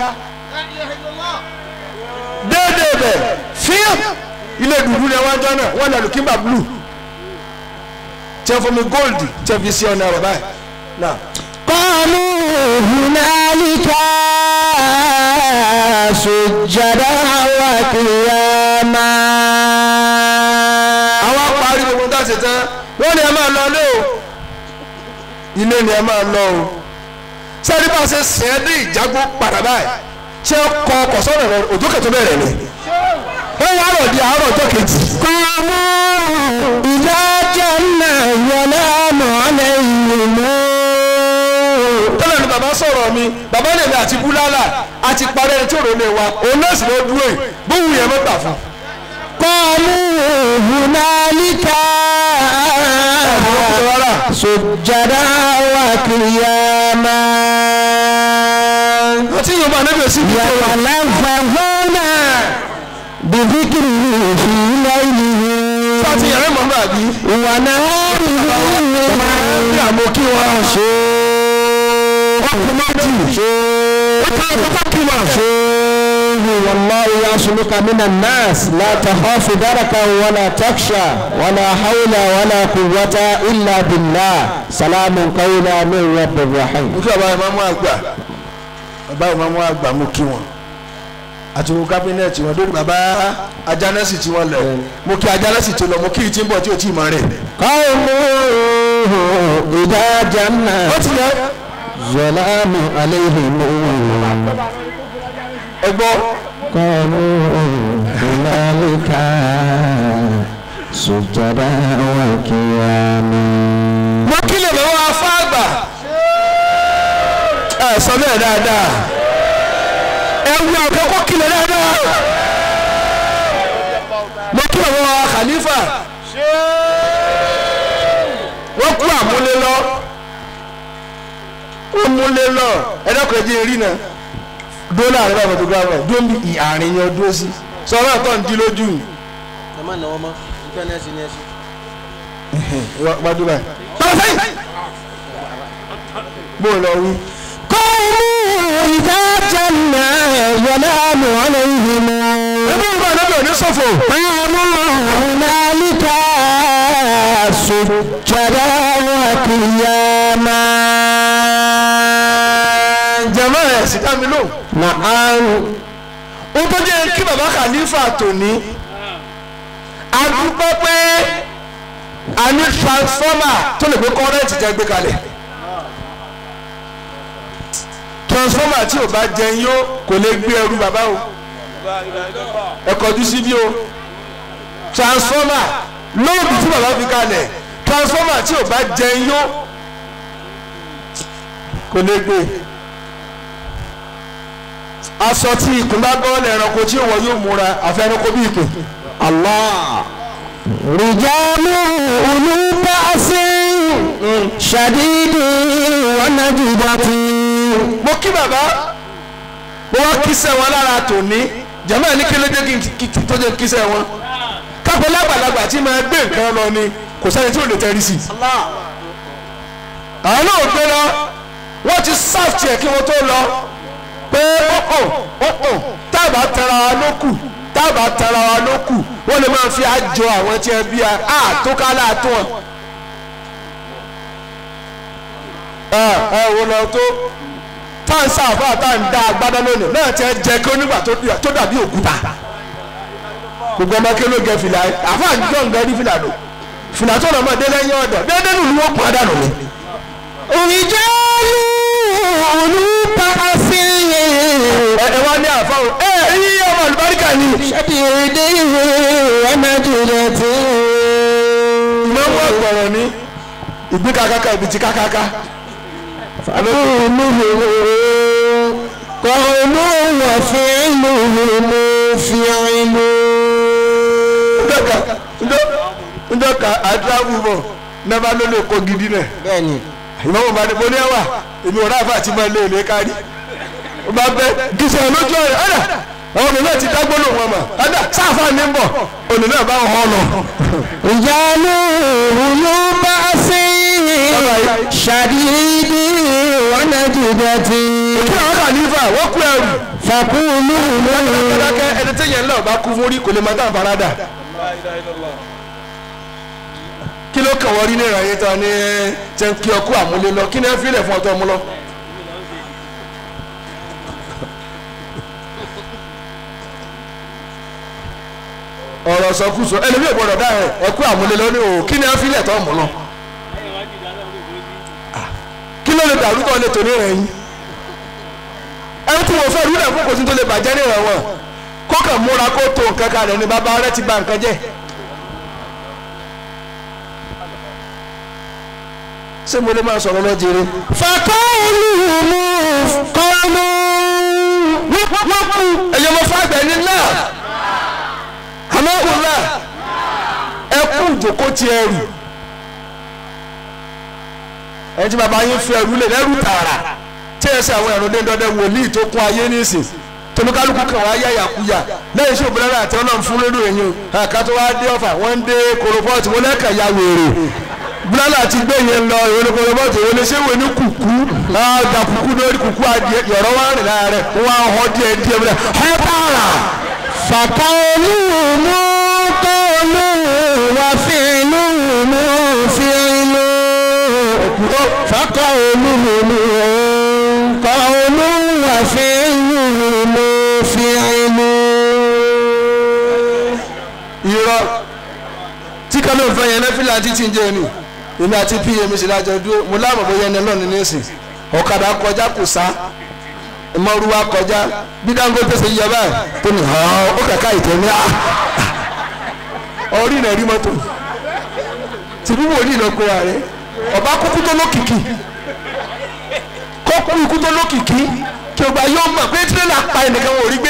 Speaker 3: déédéé bẹ̀ fíìm ilé dùdú ni wọ́n jọ náà wọ́n lọ lùkìmbà blue tiẹ̀ fún mi gold tiẹ̀ fi sí ọ̀nà ọ̀rọ̀ báyìí náà.
Speaker 2: قالوا هنالك سجدا وقياما
Speaker 3: àwọn parí gbogbo tá a ṣe tán wọ́n ní ẹ máa lọ ilé o ilé ni ẹ máa lọ o sẹ́ni bá a ṣe sìn ẹ́ dé ìjágbó padà báyìí ṣé kọ ọkọ̀ sọ́rọ̀ rẹ òjò kẹtọ́ bẹ̀rẹ̀ ni wọ́n wá rọ̀ di àárọ̀ ọjọ́ kejì.
Speaker 2: قالوا إذا جن الظلام عليهم
Speaker 3: tẹ́lẹ̀ ni bàbá sọ̀rọ̀ mi bàbá lè mi àti búlálà àti parí ẹni tí ò rò lè wa òun náà sì ló dúró yìí bóun yẹn mọ́ gbà fún.
Speaker 2: قالوا هنالك سجدا وقياما
Speaker 3: àti yorùbá níbi èsì bí tó rà.
Speaker 2: يتلفظون بذكره في ليله
Speaker 3: láti yàrá ìmọ̀ náà bí.
Speaker 2: ونهاره
Speaker 3: bí àmọ́ kí wọ́n ṣe
Speaker 2: والله يعصمك من الناس لا تخاف دركا ولا تخشى ولا حول ولا قوة إلا بالله سلام قولا من رب رحيم
Speaker 3: mo kí bàbá ìmáàmù àgbà bàbá ìmáàmù àgbà mo kí wọn àti wo kábínẹ̀tì wọn lórí bàbá ajánẹ́sì tí wọ́n lẹ̀ mo kí ajánẹ́sì tó lọ mo kí ìtì ń bọ̀ tí ò tí ì mọ̀ rẹ̀.
Speaker 2: قوم إذا جن
Speaker 3: ó ti yẹ
Speaker 2: ظلام عليهم
Speaker 3: ẹgbọ́
Speaker 2: قالوا هنالك سجدا وقياما
Speaker 3: mo kí lè lọ́wọ́ afá àgbà ẹ sọ bẹ́ẹ̀ dáadáa ẹ wú àkọ́kọ́ kí lè dáadáa mo kí lọ́wọ́ khalifa wọ́n kú àmúlé lọ wọ́n múlé lọ ẹ dákun ẹ jẹ́ erí náà dúró láàrin báyìí photographer dúró bí àárín yẹn dúró sí sọ̀rọ̀ àtọ̀ ń di lójú yìí
Speaker 4: ẹ má náwó mọ́ nípa ní ẹsìn ní ẹsìn.
Speaker 3: wá dúró báyìí. tọ́lá sẹ́yìn bó o lọ wí.
Speaker 2: قوم إذا جن ظلام عليهم
Speaker 3: ẹbí ìgbà náà lọ ní sọ́fọ̀.
Speaker 2: قالوا هنالك سجدا وقياما
Speaker 3: jẹ̀mọ́ ẹ̀ sì dá mi lóhùn.
Speaker 2: نعم
Speaker 3: ó tó jẹ́ kí bàbá khalifa tòní a dúpẹ́ pé a ní transformer tó lè gbé kọ́rẹ́ǹtì jẹ́ gbé kalẹ̀ transformer tí ò bá jẹun yó kò lè gbé ẹrú bàbá o ẹ kọjú síbí o transformer lóòdù tí bàbá fi kalẹ̀ transformer tí ò bá jẹun yó kò lè gbé aṣọ tí ikùn bá bọ́ọ̀lù ẹranko tí òwò yóò múra àfi ẹranko bí ìpè.
Speaker 2: الله رجال أولو بأس شديد ونجدة
Speaker 3: mo kí bàbá mo wá kíṣẹ́ wọn lára tòní jàmáà ní kélédé kí n kí- kí- tó jẹ́ kíṣẹ́ wọn kápẹ́ lágbàlagbà tí máa gbé nǹkan lọ ni kò sẹ́ni tí ò lè tẹ́rí sí i. àwọn náà gbé lọ wọ́n ti sáfì ẹ̀ kí wọ́n tó lọ pé ọ̀ọ̀ ọ̀ọ̀ tábà tara wa ló kù tábà tara wa ló kù wọ́n lè máa fi àjọ àwọn tí ẹ bí a àtúkálà tó wọn. ẹ ẹ wo lọ tó tá n sáfà tá n da agbádá lónìí náà ti ẹ jẹ kí onígbà tó dà- tó dàbí òkúta gbogbo ọmọ kí ló gẹ fìlà àfa àjọ ń gẹrí fìlà lò fìlà tó lọ mọ dé lẹ́yìn ọdọ déédéé nù ni wọn pọn dànù ni.
Speaker 2: رجال أولو بأس
Speaker 3: ẹ ẹ wá ní àfa o ẹ yí ọmọ àlùbáríkà ni.
Speaker 2: شديد ونجدة
Speaker 3: ìmọ̀mú ọ̀gbọ̀rọ̀ ni ìgbín kakaka ibi ti kakaka.
Speaker 2: فقوله قول وفعله فعل
Speaker 3: ndọ́ka ndọ́ ndọ́ka àdúrà bọ̀ nàbà ló lè kó gidi náà.
Speaker 4: bẹ́ẹ̀ni
Speaker 3: ìmọ̀mú bá ní mo ní ẹwà èmi ò ráfà tí máa lé èlé kárí. ó bá bẹ gíṣẹ́ lójú ọ̀rẹ́ ọ̀dà àwọn ọ̀nà náà ti dágbó lòun ọmọ ọ̀dà sáfà ní bọ̀ ònà náà bá wọn lọ.
Speaker 2: رجال أولو بأس شديد ونجدة
Speaker 3: kí àwọn kàlífà wọ́n kú ẹrù.
Speaker 2: فقولوا
Speaker 3: dákẹ́ ẹni tí yẹn lọ́ọ̀ bá kú fún rí kò lè máa dá àfaradà. kí ló kàn wọ́n rí ní ìrànyé tán ní tẹ́ ń kí ọkú àmúlé lọ kí ni ẹ fi lẹ̀ fún ọtọ́ mú lọ. ọ̀rọ̀ sọkúsọ ẹlẹ́mìí ìgbọ́dọ̀ dá ẹ̀ ẹ̀kú àmúlé lọ ní o kí ni ẹ fi lẹ̀ tọ́ mú lọ. kí ló lè dàrú tó lè tò ní ìrẹ̀yìn ẹni tí wọ́n fẹ́ rú náà fún kò sí tó lè bàjẹ́ ní ìrànwọ́ kó kàn múra kó tó nǹkan kan rẹ̀ ní bàbá rẹ̀ ti bà nǹkan jẹ́. ṣé mo lè máa sọ̀rọ̀ lọ jèrè.
Speaker 2: فقولهم قول
Speaker 3: ẹ̀yọ́ mo fà gbẹ̀ ní náà àmọ́ kò náà ẹ kú ìjòkó ti ẹrù ẹni tí bàbá yín fi ẹrù lè lẹ́rù tààrà tí ẹ ṣe àwọn ẹ̀rọ déńdọ́dẹ́ wòlíì tó kún ayé nísìn tolúkálùkù kan wá yá yàkuyà lẹ́yìn iṣẹ́ òbúrẹ́rẹ́ àti ọlọ́run fún lórí ẹ̀yìn àká tó wá dé ọ̀fà wọ́n ń dé koropọ́ọ̀tì wọn lẹ́kàn ya wèrè búlálà ti gbé yẹn lọ ìwé ní koropọ́ọ̀tì ìwé ní sẹ́wé ní kùkú ọjà kùkú lórí kùkú adìẹ yọ̀rọ̀ wá rìn lára rẹ̀ wọ́n á họ díẹ̀ díẹ̀ bílẹ̀ ọ̀ tààrà
Speaker 2: فقولهم قول وفعلهم فعل فقولهم قول وفعلهم فعل
Speaker 3: irọ́ tí kan ló ń fẹ́ yẹn nẹ́fìlà títí ń jẹ́ ni èmi àti pm sì lájọ dúró mo láàmú bóyá ẹni lọ́ọ̀ni nísìn ọ̀kadà kọjá kò sá ìmọ̀rúwa kọjá bí Dangote ṣe yẹ báyìí tó ní hàn ó kàkà ìtẹ̀ ní à orí náà rí mọ́tò tìbí wòlíì lọ pé ààrẹ ọba kúkú tó lókìkí kọ́kú ikú tó lókìkí kí o gba yóò mọ̀ pé tírélà pa ẹnìkan wò rí gbé.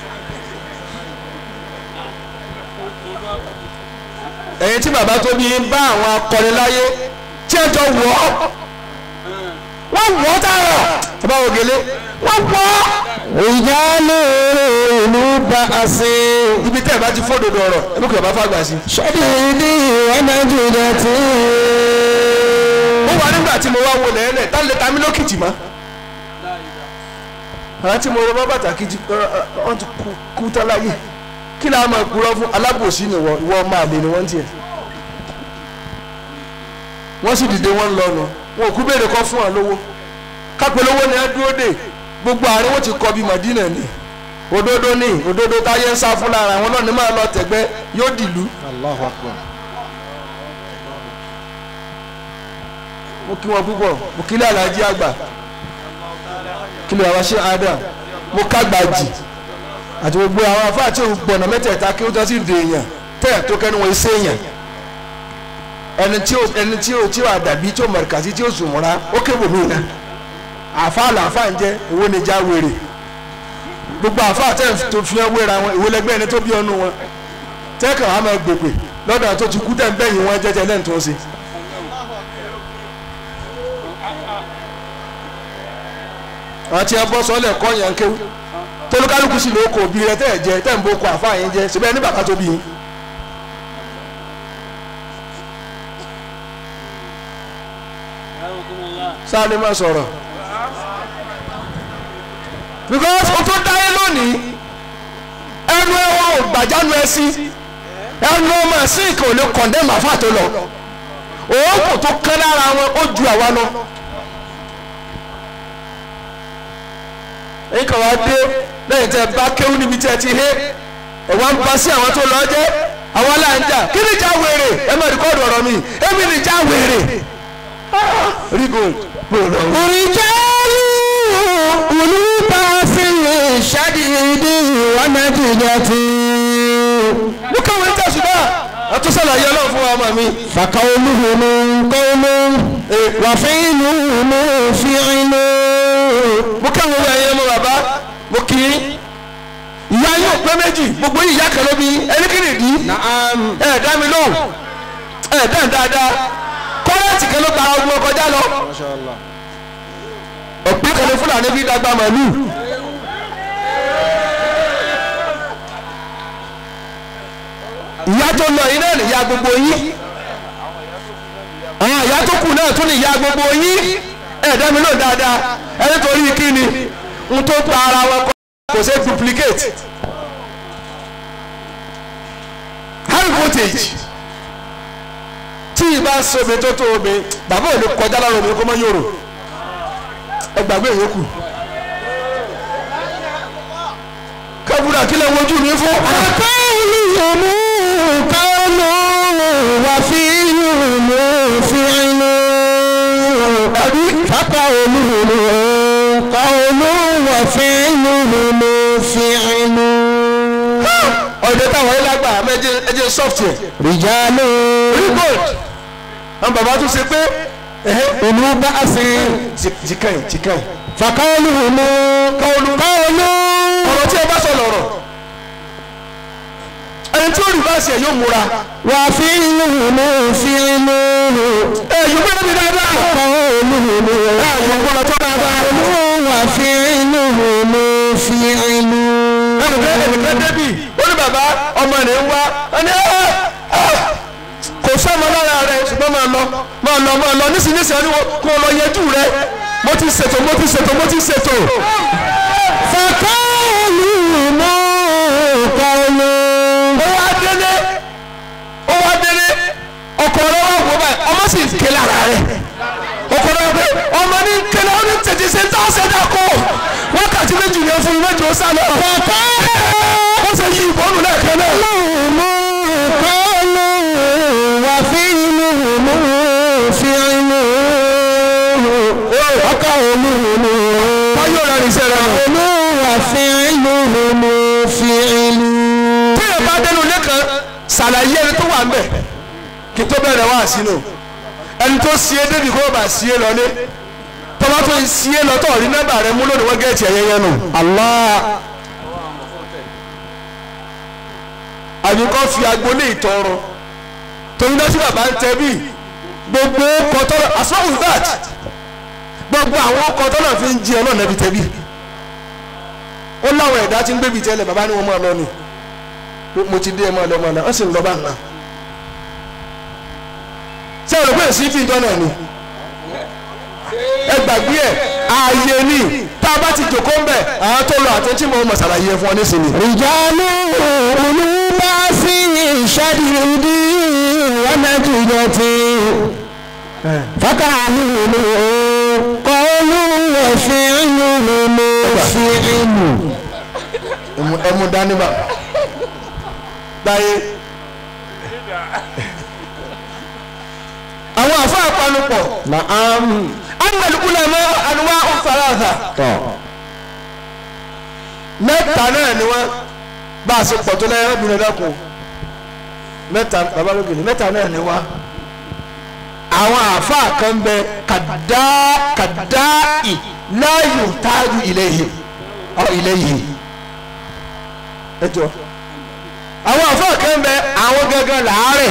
Speaker 3: ẹ̀yin tí bàbá tó bí ń bá àwọn akọni láyé tí ẹ jọ wọ̀ ọ́ wọ́n wọ̀ ọ́ tààrà bàbá ògèlè wọ́n wọ̀ ọ́.
Speaker 2: رجال أولو بأس
Speaker 3: ibi tẹ́ ẹ bá ti fódodo ọ̀rọ̀ ẹ bí kò bá fàgbà sí.
Speaker 2: شديد ونجدة
Speaker 3: mo wà nígbà tí mo wá wo lẹ́lẹ̀ tá lè ta mí lókìtì mọ́. àwọn tí mo rọ bá pàtàkì jù wọ́n ti kú kú tán láyé kí láà máa kúrọ́ fún alábòsí ni wọ́n ìwọ máa lè ní wọ́n tiẹ̀. wọ́n sì dìde wọ́n lọ nù wọn ò kú béèrè kọ́ fún wọn lówó kápẹ́ lówó ni ẹ dúró dè gbogbo àárín wọn ti kọ́ bí Màdínà ni òdodo ni òdodo táyé ń sá fún lára àwọn náà ní máa lọ tẹ̀gbẹ́ yóò dìlú.
Speaker 4: Allahu Akbar.
Speaker 3: mo kí wọn púpọ̀ mo kí lé alájí àgbà kí lè àwọn ṣe adam mo kágbá jì àti gbogbo àwọn afáà tí ò gbọ̀nà mẹ́tẹ̀ẹ̀ta kí ó tọ́ sí ìdè èèyàn tẹ́ tó kẹ́nu wọn ṣe èèyàn ẹni tí ó ẹni tí ó tí ó àdàbí tí ó mọ̀rìkàsí tí ó sùnmùrà ó kébò mí náà àfáà làáfáà ń jẹ́ èwo ni já wèrè gbogbo àfáà tẹ́ tó fi hàn wéra wọn ìwé lẹgbẹ́ ẹni tó bí ọnu wọn tẹ́ kàn wá máa gbègbè lọ́dọ̀ tó ti kú tẹ́ ń bẹ́yìn wọn jẹ́jẹ́ lẹ́yìn tó ń ṣe àti ẹ bọ́ sọ́lẹ̀ kọ́ yẹn kéwú tolúkálùkù sì ló kò bí rẹ tẹ́ ẹ jẹ tẹ́ ń bó kọ àfa yẹn jẹ síbẹ̀ ní bàbá tó bí yín. sáà ni má sọ̀rọ̀ because o tó dáyé lónìí ẹnu ẹwọ ò gbàjánu ẹ sí ẹnu ọmọ ẹsìn kò lè kọ̀ndẹ́mù àfa tó lọ òókù tó kán lára wọn ó ju àwa lọ. èyí kan wá dé lẹ́yìn tẹ́ bá kéwú níbi tí ẹ ti hé ẹ̀wá ń pa sí àwọn tó lọ jẹ́ àwọn aláǹjà kí ni ìjà wèrè ẹ má rìkọ́ọ̀dù ọ̀rọ̀ mi èmi ni ìjà wèrè. rí gold gbòòrò.
Speaker 2: رجال أولو بأس شديد ونتيجة
Speaker 3: mo kàwé ń tẹ̀sùbá àtúnṣàlà yẹ ọlọ́run fún wa ọmọ mi.
Speaker 2: فقولهم قول وفعلهم فعل
Speaker 3: mo kàwé wọ ẹyẹ mọ bàbá mo kì í. ìyá yóò pé méjì gbogbo yìí ìyá kan ló bí ẹni kí ni ìdí.
Speaker 2: نعم
Speaker 3: ẹ dá mi lóhùn ẹ dá mi dáadáa kọ́rẹ́ǹtì kan ló gba ọgbọ́n kọjá lọ. ọ̀pẹ́ kan ní fúlàní bí dàgbà màlúù. ìyá tó lọ yìí náà nìyá gbogbo yín àwọn ìyá tó kù náà tún nìyá gbogbo yín ẹ dá mi lóhùn dáadáa ẹni torí kí ni n tó pa ara wọn kọ kò ṣe duplicate high voltage tí ìbá somi tó tó omi bàbá ò lè kọjá lára omi kó mọ yòrò ẹ gbàgbé ìyókù kábúrà kí lè wojú mi fún.
Speaker 2: فقولهم قول وفعلهم فعل فقولهم قول وفعلهم فعل
Speaker 3: ọ̀dẹ táwọn ilé àgbà ẹjẹ ẹjẹ software
Speaker 2: رجال
Speaker 3: remote àwọn bàbá tún ṣe pé
Speaker 2: أولو بأس
Speaker 3: jìkàyìn jìkàyìn
Speaker 2: فقولهم قول قول
Speaker 3: ọ̀rọ̀ tí ẹ bá sọ lọ̀rọ̀ ẹni tí ó rí báṣẹ yóò múra
Speaker 2: وفعلهم فعل
Speaker 3: ẹ yóò gbé níbi dáadáa
Speaker 2: قولهم
Speaker 3: ẹ yóò gbọ́dọ̀ tó dáadáa
Speaker 2: وفعلهم فعل
Speaker 3: ẹnìkan ẹnìkan débì ó ní bàbá ọmọ rẹ̀ ń wá ẹni ẹ ẹ kò sọ́mọ lára rẹ̀ ṣùgbọ́n máa lọ máa lọ máa lọ nísinsìnyí ẹni kò lọ yẹjú rẹ mo ti ṣètò mo ti ṣètò mo ti ṣètò
Speaker 2: فقولهم قول
Speaker 3: ó wá délé ó wá délé ọkọ rẹ wá wò báyìí ọmọ sì ń ké lára rẹ ọkọ rẹ wá pé ọmọ ní kélé ó ní tètè ṣe ń tà ṣe dà kó wákàtí méjì yẹn fún mi méjì ó sá lọ ó ṣe yí ìbọnù lẹ́ẹ̀kan náà.
Speaker 2: فقولهم قول وفعلهم فعل وقولهم
Speaker 3: báyọ̀ rẹ̀ ní sẹ́rẹ̀ nù.
Speaker 2: قول وفعلهم فعل
Speaker 3: tí ẹ bá dénú lẹ́kan ṣàlàyé ẹni tó wà ń bẹ̀ kí tó bẹ̀rẹ̀ wá sínú ẹni tó sí é débi kó bá sí é lọlé tọ́lá tó sí é lọ́tọ̀ rí nọ́mbà rẹ mú lónìí wọ́n gẹ̀ẹ́tì ẹ̀yẹ yẹn nù.
Speaker 2: الله
Speaker 3: àbí kọ́ fi agbolé ìtọrọ torí náà tí bàbá ń tẹ bí gbogbo kọtọ́lọ̀ as well with that gbogbo àwọn kọtọ́lọ̀ fi ń jí ọ náà nẹ́bi tẹ bí ó láwọn ẹ̀dá tí ń gbébi tẹ́lẹ̀ bàbá ni wọ́n máa lọ ni mo ti dé ẹ máa lọ máa lọ ọ sì ń lọ bá nà ṣé o rò pé èsì fi ìtọ́nà ni ẹ gbàgbé ẹ ààyè ni tá a bá ti jòkó ń bẹ̀ àwọn tó lọ àtúntí mọ̀ ọ́ mọ̀ ṣàlàyé fún ọ nísìnyí.
Speaker 2: رجال أولو بأس شديد ونتيجة فقولهم قول وفعلهم فعل
Speaker 3: Ẹmu- ẹmu dání bá dáyé. àwọn àfa àpanupọ̀
Speaker 2: نعم
Speaker 3: anàlùkúlẹ̀ mọ́ ànúwà ọ̀fàràdà mẹ́ta náà ni wọ́n bá a ṣe pọ̀ tó lẹ́yìn obìnrin lẹ́kùn mẹ́ta bàbá lókè ní mẹ́ta náà ni wọ́n àwọn àfa kan bẹ kàdá kàdá ì láàyò táàjù ilẹ̀ yìí ọ ilẹ̀ yìí ẹ jọ àwọn àfa kan bẹ àwọn gangan làárẹ̀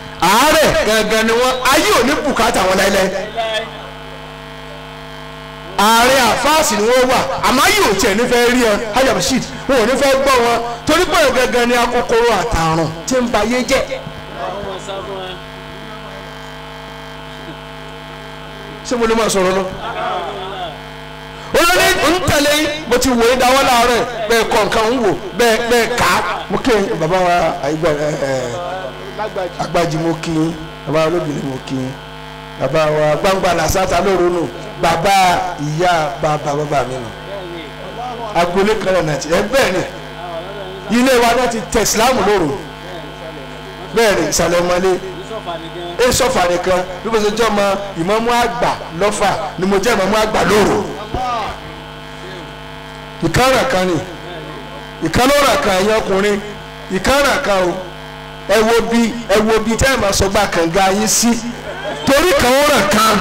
Speaker 3: àárẹ̀ gangan ni wọ́n ayé ò ní bùkátà wọn láíláí ààrẹ àfáàsì ni wọ́n wà àmọ́ yóò tiẹ̀ nífẹ̀ẹ́ rí ẹ hajj abdulrasheed wọn ò ní fẹ́ gbọ́ wọn torí pé gẹ́gẹ́ ni akókòrò àtàrùn tí ń ba ayé jẹ́ ṣé mo lè máa sọ̀rọ̀ lọ. olórí ń tẹ̀lé mo ti wò ó dáwọ́ láàárọ̀ bẹ́ẹ̀ kọ́ nǹkan ń wò bẹ́ẹ̀ bẹ́ẹ̀ kà á mo kí bàbá wa àyígbà ẹ ẹ agbájí mo kí yín bàbá wa olóbìnrin mo kí yín bàbá wa gbangba làṣàtà lóru nù bàbá ìyá bàbá bàbá mi nù agboolé kan náà nàti ẹ bẹ́ẹ̀ ni ilé wa náà ti tẹ̀ sílámù lóru bẹ́ẹ̀ ni ìsàlẹ̀ ọmọlé e sọfà nìkan bí mo ṣe jẹ́ ọmọ ìmọ̀mú àgbà lọ́fà ni mo jẹ́ ìmọ̀mú àgbà lóru ìkárà kan ni ìkálọ́rà kan ẹ̀yìn ọkùnrin ìkárà kan o ẹ wo bí ẹ wo bí tẹ́ ẹ̀ máa sọ gba kànga yín sí torí kan ó rà kan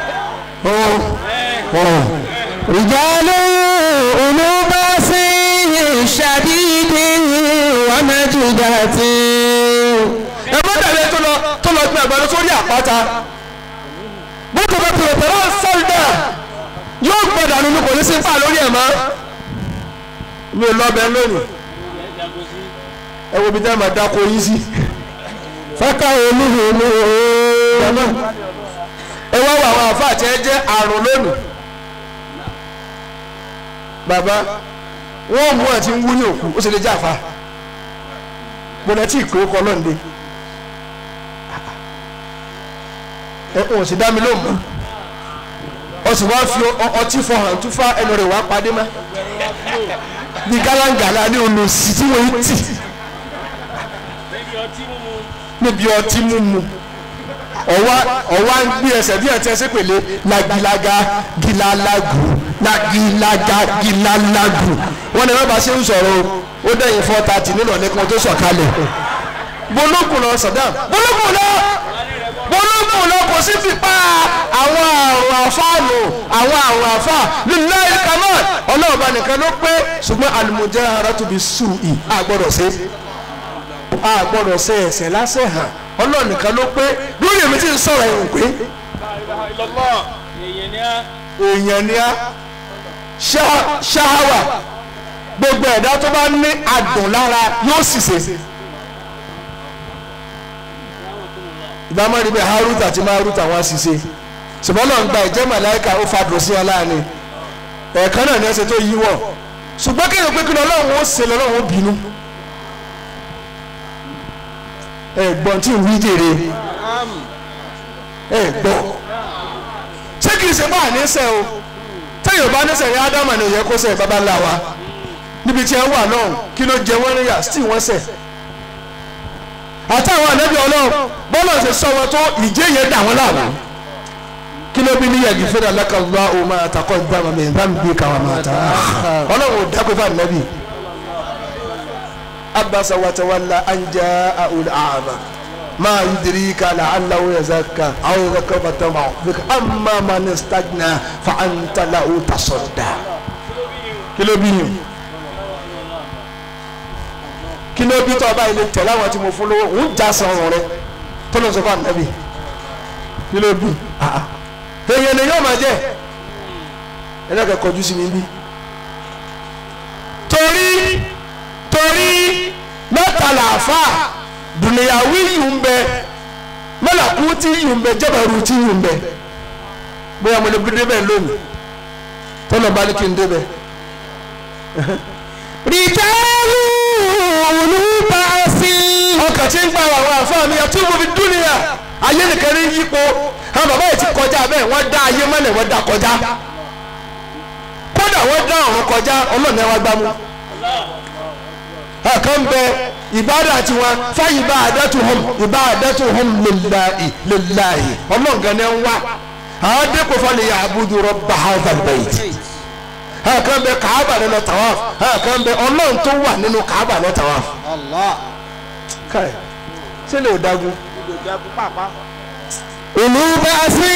Speaker 2: رجال أولو بأس شديد ومجدة
Speaker 3: ẹ bá dàbí tó lọ tó lọ gbé àgbàdo sórí àpáta bó tó bá tẹ̀lé tẹ̀lé sọ́ọ̀dà yóò gbọ́dọ̀ nínú kò ní sí fà lórí ẹ̀ mọ́ mi ò lọ bẹ lónìí ẹ wo bí tẹ́ ẹ máa dáko yín sí.
Speaker 2: فكا olúhùnú
Speaker 3: ẹ wá wọ àwọn àfáà tí ẹ jẹ́ àrùn lónìí. bàbá wọn mú àti ń wú ní òkú ó sì lè jẹ́ àfa gbọ́dọ̀ tí ìkó kọ lọ́nde ẹ wọn sì dá mi lóhùn mọ́ ọ sì wá fi ọ- ọtí fọ hàn tún fá ẹnu rẹ̀ wá padé má bí gálángàlá ní olùsí tí wọ́n ti níbi ọtí mímu ọwá ọwá ń gbé ẹsẹ̀ bí ẹtí ẹsẹ̀ pèlè lagilaga gilalagu lagilaga gilalagu wọn ni wọn bá ṣe ń sọ̀rọ̀ o ó dẹ̀yìn four thirty nínú ọ̀lẹ́kan tó sọ̀kalẹ̀ bológun lọ Saddam bológun lọ bológun lọ kò sí fipá àwọn àrùn àfáànù àwọn àrùn àfà lillahi kamal ọlọ́ọ̀bá nìkan ló pé ṣùgbọ́n al-mujaharatu bis-su'i àgbọ̀dọ̀ sí a gbọ́dọ̀ ṣe ẹ̀ṣẹ̀ lásẹ̀ hàn Ọlọ́run nìkan ló pé lórí èmi tí ń sọ̀rọ̀ ẹ̀hún pé èèyàn ni a ṣá- ṣáháwà gbogbo ẹ̀dá tó bá ní adùn lára yóò sì ṣe. ìbámu rí bẹ́ẹ̀ Harut àti Marut àwọn àṣìṣe ṣùgbọ́n náà ń gba ìjẹ́ màláìka ó fàdùn sí wọn láàánú ẹ̀ẹ̀kan náà ní ẹsẹ̀ tó yíwọ̀ ṣùgbọ́n kéèyàn pé kí ni Ọlọ́run ó ṣe lọ́lọ́run ó bínú ẹ̀gbọ́n tí ń wí jèrè ẹ̀gbọ́n ṣé kìí ṣe bá àníṣe o tẹ́yìn bá níṣe ní ádámà ni òye kó ṣe bàbá ńlá wa níbi tí ẹ wà náà kí ló jẹ wọ́n níyà tí wọ́n ṣẹ̀ àtàwọn ànábì ọlọ́run bọ́lá ṣe sọ wọn tó ìjẹ́ yẹn dà wọ́n láàmú kí ló bí ní yàgì fún alákàlá o máa takọ́ ìdáàmà mi ìdáàmà bí káwa máa ta ọlọ́run ò dákú fún ànábì abasa watawalla an jaa ul a'ma ma yudrika la'allahu yazakka aw yadhakkaru fatama bika amma man istagna fa anta lahu tasadda kilo bi yín kilo bi tó bá ilé tẹ̀lé àwọn tí mo fún lówó ń já san ọ̀rọ̀ rẹ tó lọ sọ fún ànábì kilo bi èèyàn lè yóò máa jẹ ẹlẹ́kẹ̀ kọjú sí mi bí torí torí mẹ́ta làáfà dùnìyàwó yìí ń bẹ mẹ́làkú tí yìí ń bẹ jẹ́bẹ̀rù tí yìí ń bẹ bóyá mo lè gbé débẹ̀ lónìí tọ́lọ̀ bá ní kí n débẹ̀.
Speaker 2: rìjálù olùbàṣì.
Speaker 3: ọkàn tí ń gba àwọn àfáà mi àti ìwòbi dúnìyà ayé nìkan ní yípo àwọn bàbá yìí ti kọjá bẹ́ẹ̀ wọ́n dá ayé mọ́lẹ̀ wọ́n dá kọjá kódà wọ́n dá ọ̀run kọjá ọlọ́ọ̀ni wa gbámú kan bẹ ìbádà tiwọn fáyì bá àdẹ́tuhum ìbá àdẹ́tuhum lillahi lillahi ọlọ́ọ̀gán ni ń wá àwọn dẹ́kun fọlẹ̀ yà abudu rabba hadha albayt kan bẹ kàábà nínú tawaf kan bẹ ọlọ́run tó wà nínú kàábà nínú tawaf.
Speaker 4: Allah.
Speaker 3: káì ṣé lè dagun.
Speaker 2: olùbàṣì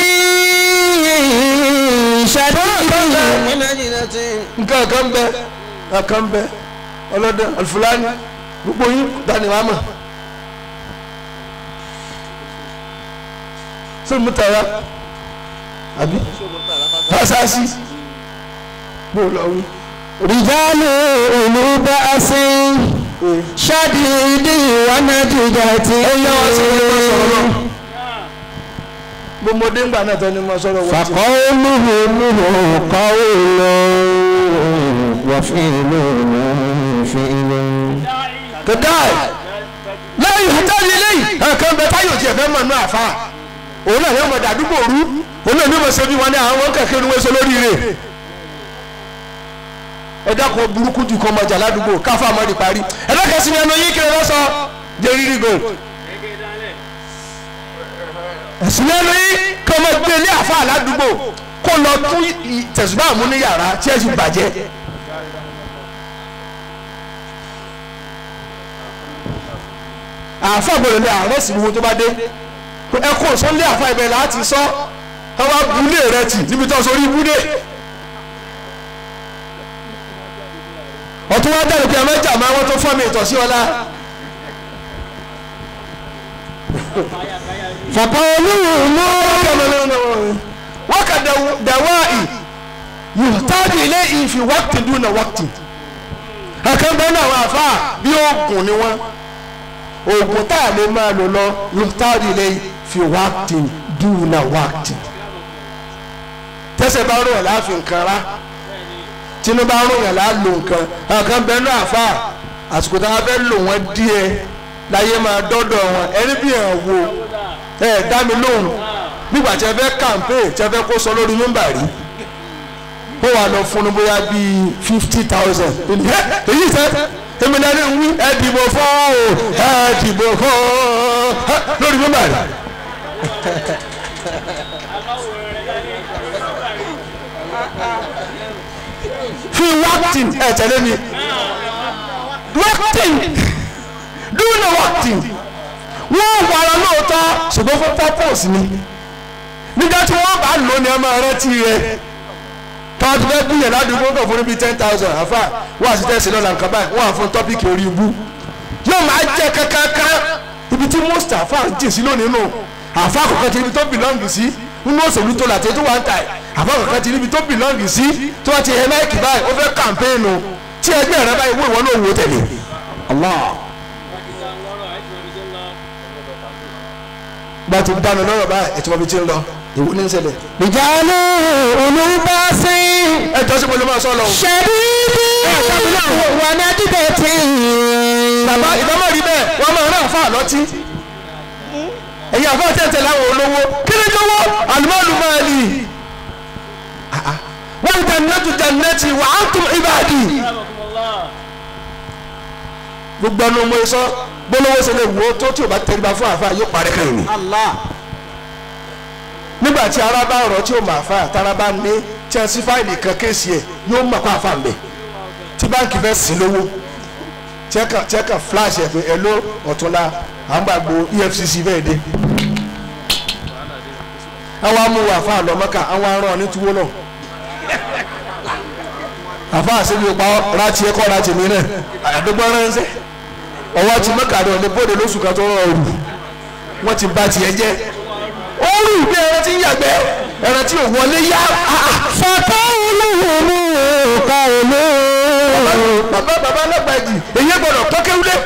Speaker 2: ṣàdéhùn.
Speaker 4: Min ajinatin.
Speaker 3: nǹkan kan bẹ kan bẹ ọlọ́dẹ alfulani gbogbo yín dani wàá mọ̀ ṣé mo tara àbí fasasi bó lọ wí.
Speaker 2: رجال أولو بأس شديد ونجدة
Speaker 3: gbọmọdé ńgbà náà tẹni mọ sọ̀rọ̀ wọn ti.
Speaker 2: فقولهم قول وفعلهم فعل
Speaker 3: kẹdáì lẹ́yìn ìhàtàlì lẹ́yìn ẹ̀kan bẹ táyọ̀ tiẹ̀ fẹ́ mọ̀ nù àfa òun náà yóò mọ̀ dàdúgbò rú òun náà ní mọ̀ sẹ́bi wọn ní àwọn kẹ̀kẹ́ ni wọ́n ṣe lórí rẹ̀ ẹ̀dá kan burúkú ju kọ́ ọmọjà ládùúgbò káfá mọ́ di parí ẹ̀dá ni ẹnu yín kiri lọ́sọ̀ jẹ́ rírí gold ẹ̀sìn lẹ́nu yín kí ọmọ gbé ilé àfa ládùúgbò kó lọ tún tẹ̀sùbá mú ní yàrá tí ẹ̀ sì bàjẹ́ àfa gbọ́dọ̀ lé àárẹ̀ sí gbogbo tó bá dé ẹ kó sọ́lé àfa ibẹ̀ láti sọ ẹ wá bulé rẹ tì níbi tó sórí ibúdé ọtún wá dẹ́rù pé ẹ mẹ́jà máa wọ́n tó fọ́ mi ìtọ̀sí ọlá
Speaker 2: فقولهم
Speaker 3: wọ́n kà dẹ̀wáì yóò táàdì ilé ìfi wákìtì dúnà wákìtì ẹ̀kan bẹ́ẹ̀ náà wọ́n àfa bí oògùn ni wọ́n oògùn tá a lè máa lò lọ yóò táàdì ilé ìfi wákìtì dúnà wákìtì tẹ́sẹ̀ bá rò yàn láàfin nǹkan rá tinubu bá rò yàn láàlò nǹkan ẹ̀kan bẹ́ẹ̀ náà àfa àsìkò tá a fẹ́ lò wọ́n díẹ̀ láyé máa dọ́dọ̀ wọn ẹni bí ẹ̀ wò ẹ̀ dá mi lóhùn nígbà tí ẹ fẹ́ kàmpé tí ẹ fẹ́ kó sọ lórí nọ́mbà rí ó wà lọ fún un bóyá bíi fifty thousand èyí sẹ èmi náà ní wí ẹ dìbò fún o ẹ dìbò fún o lórí nọ́mbà rí. fi wákìtìn ẹ tẹ̀lé mi wákìtìn dúró wákìtìn wọ́n wà lọ lóòótọ́ ṣùgbọ́n fún purpose ni nígbà tí wọ́n bá lò ní ẹ máa rántí rẹ tọ́jú fẹ́ búyẹ̀ ládùúgbò kan fún níbi ten thousand àfà wọ́n àti tẹ̀sí lọ́la nǹkan báyìí wọ́n á fún tọ́pìkì orí ibú yóò máa jẹ́ kankan ibi tí most àfà ń jìn sí lónìí nù àfà kọ̀ọ̀kan ti ibi tó bìlọ́ǹgì sí nínú òṣèlú tó làtẹ́ tó wà ń tà àfà kọ̀ọ̀kan ti ibi tó bìlọ́ǹgì sí tó wà ti ẹ̀ máìkì báyìí ó fẹ́ kàmpéènù tí ẹgbẹ́ rẹ báyìí wọ́n ìwọ náà wò tẹ̀lé Allah. bá ti dáná lọ́rọ̀ báyìí ètò ọbẹ̀ tí ń lọ ìwú ní ṣẹlẹ̀.
Speaker 2: رجال أولو بأس
Speaker 3: ẹ jọ sí mo lè máa sọ lọ.
Speaker 2: شديد ونجدة
Speaker 3: bàbá ìbámu rí bẹ́ẹ̀ wọ́n máa rán àfa àlọ́tí. ẹ̀yin àfa tẹ̀tẹ̀ láwọn olówó kí ni jọ̀wọ́ àlùmọ́ọ̀lù máa lì. wọ́n jannatu jannati wa antum ibadi. gbogbo ẹnu mo sọ gbólóhó ṣe lè wo tó tí o bá tẹríba fún àfa yóò parí kan yìí.
Speaker 4: Allah
Speaker 3: nígbà tí ara bá rọ tí o máa fa àtàrà bá ní tí a sí fáìlì kan kéèsì ẹ yóò mọ̀ kó àfa mbẹ tí báńkì fẹ́ sí lówó chẹ́kà chẹ́kà flash ẹ̀ pé ẹ ló ọ̀túnla à ń gbàgbó EFCC fẹ́ẹ́ dé àwọn amúwò àfa àlọ́mọ́kà àwọn arán ní túwó náà àfa àṣẹbí pa rántí ẹ̀kọ́ rántí mi náà àdúgbò ránṣẹ́ ọwọ́ ti mọ́kà rẹ̀ ní bóde lóṣù kan tó rọ̀ ọ̀rù wọ́n ti bá tiẹ̀ jẹ́ ó rù bí ẹran tí ń yàgbẹ́ ẹran tí ò wọlé yá
Speaker 2: فقولهم قول
Speaker 3: bàbá bàbá alágbàjì èyí gbọ́dọ̀ pọ́kéwúlé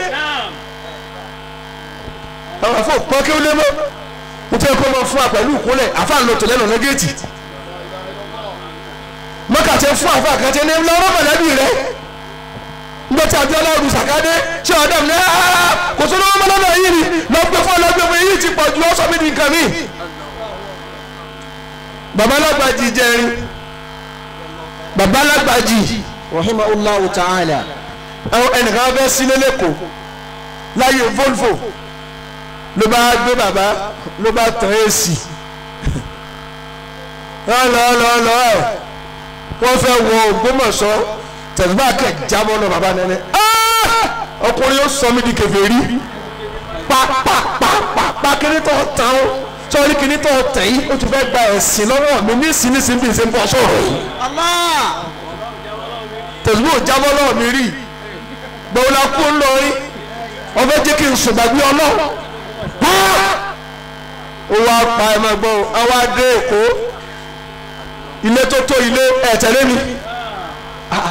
Speaker 3: àwọn afọ pọ́kéwúlé mọ́ mo fẹ́ kó mọ fún wa pẹ̀lú ìkúnlẹ̀ àfa ń lọ tẹ̀lé lọ́nà géètì mọ́kàtẹ́ fún àfa àkàtẹ́ ní lọ́rọ́ mọ̀lẹ́bí rẹ̀ nígbà tí abiola ọdún sàkádé ṣé ọ̀dọ́ mi ní aa kò sóni wọn mọ́lọ́dọ̀ yìí ni lọ́gbẹ́ fún ọlọ́gbẹ́ fún èyí ti pọ̀ ju ọ́ sọ mí di nǹkan mi. bàbá alágbàjì jẹrin bàbá alágbàjì
Speaker 4: rahimahullahu ta'ala
Speaker 3: àwọn ẹnìkan fẹ́ sílé lẹ́kọ̀ọ́ láyé volvo ló bá gbé bàbá ló bá tàn èsì lọ́lọ́lọ́lọ́ ẹ̀ wọ́n fẹ́ wọ Ògbómọ̀ṣọ́ tẹ̀síbá kẹ̀ jábọ́ lọ bàbá nẹ́nẹ́ ọkùnrin yóò sọ mí di kèfèrí pàpàpàpà kíní tó tàn ó sọ́ọ́rí kíní tó tàn yìí ó ti fẹ́ gba ẹ̀sìn lọ́wọ́ mi ní ìsinísìn bí n ṣe ń bọ́ sọ̀rọ̀ yìí
Speaker 4: Allah
Speaker 3: tẹ̀síbó jábọ́ lọ́wọ́ mi rí gbọ́wọ́ la kú ńlọrin ọbẹ̀ jẹ́ kí n sùn gbàgbé ọlọ́ ó wá pa ẹ̀ máa gbọ́ ọ wá dé èkó ilé tó tó ilé ẹ̀ tẹ̀lé mi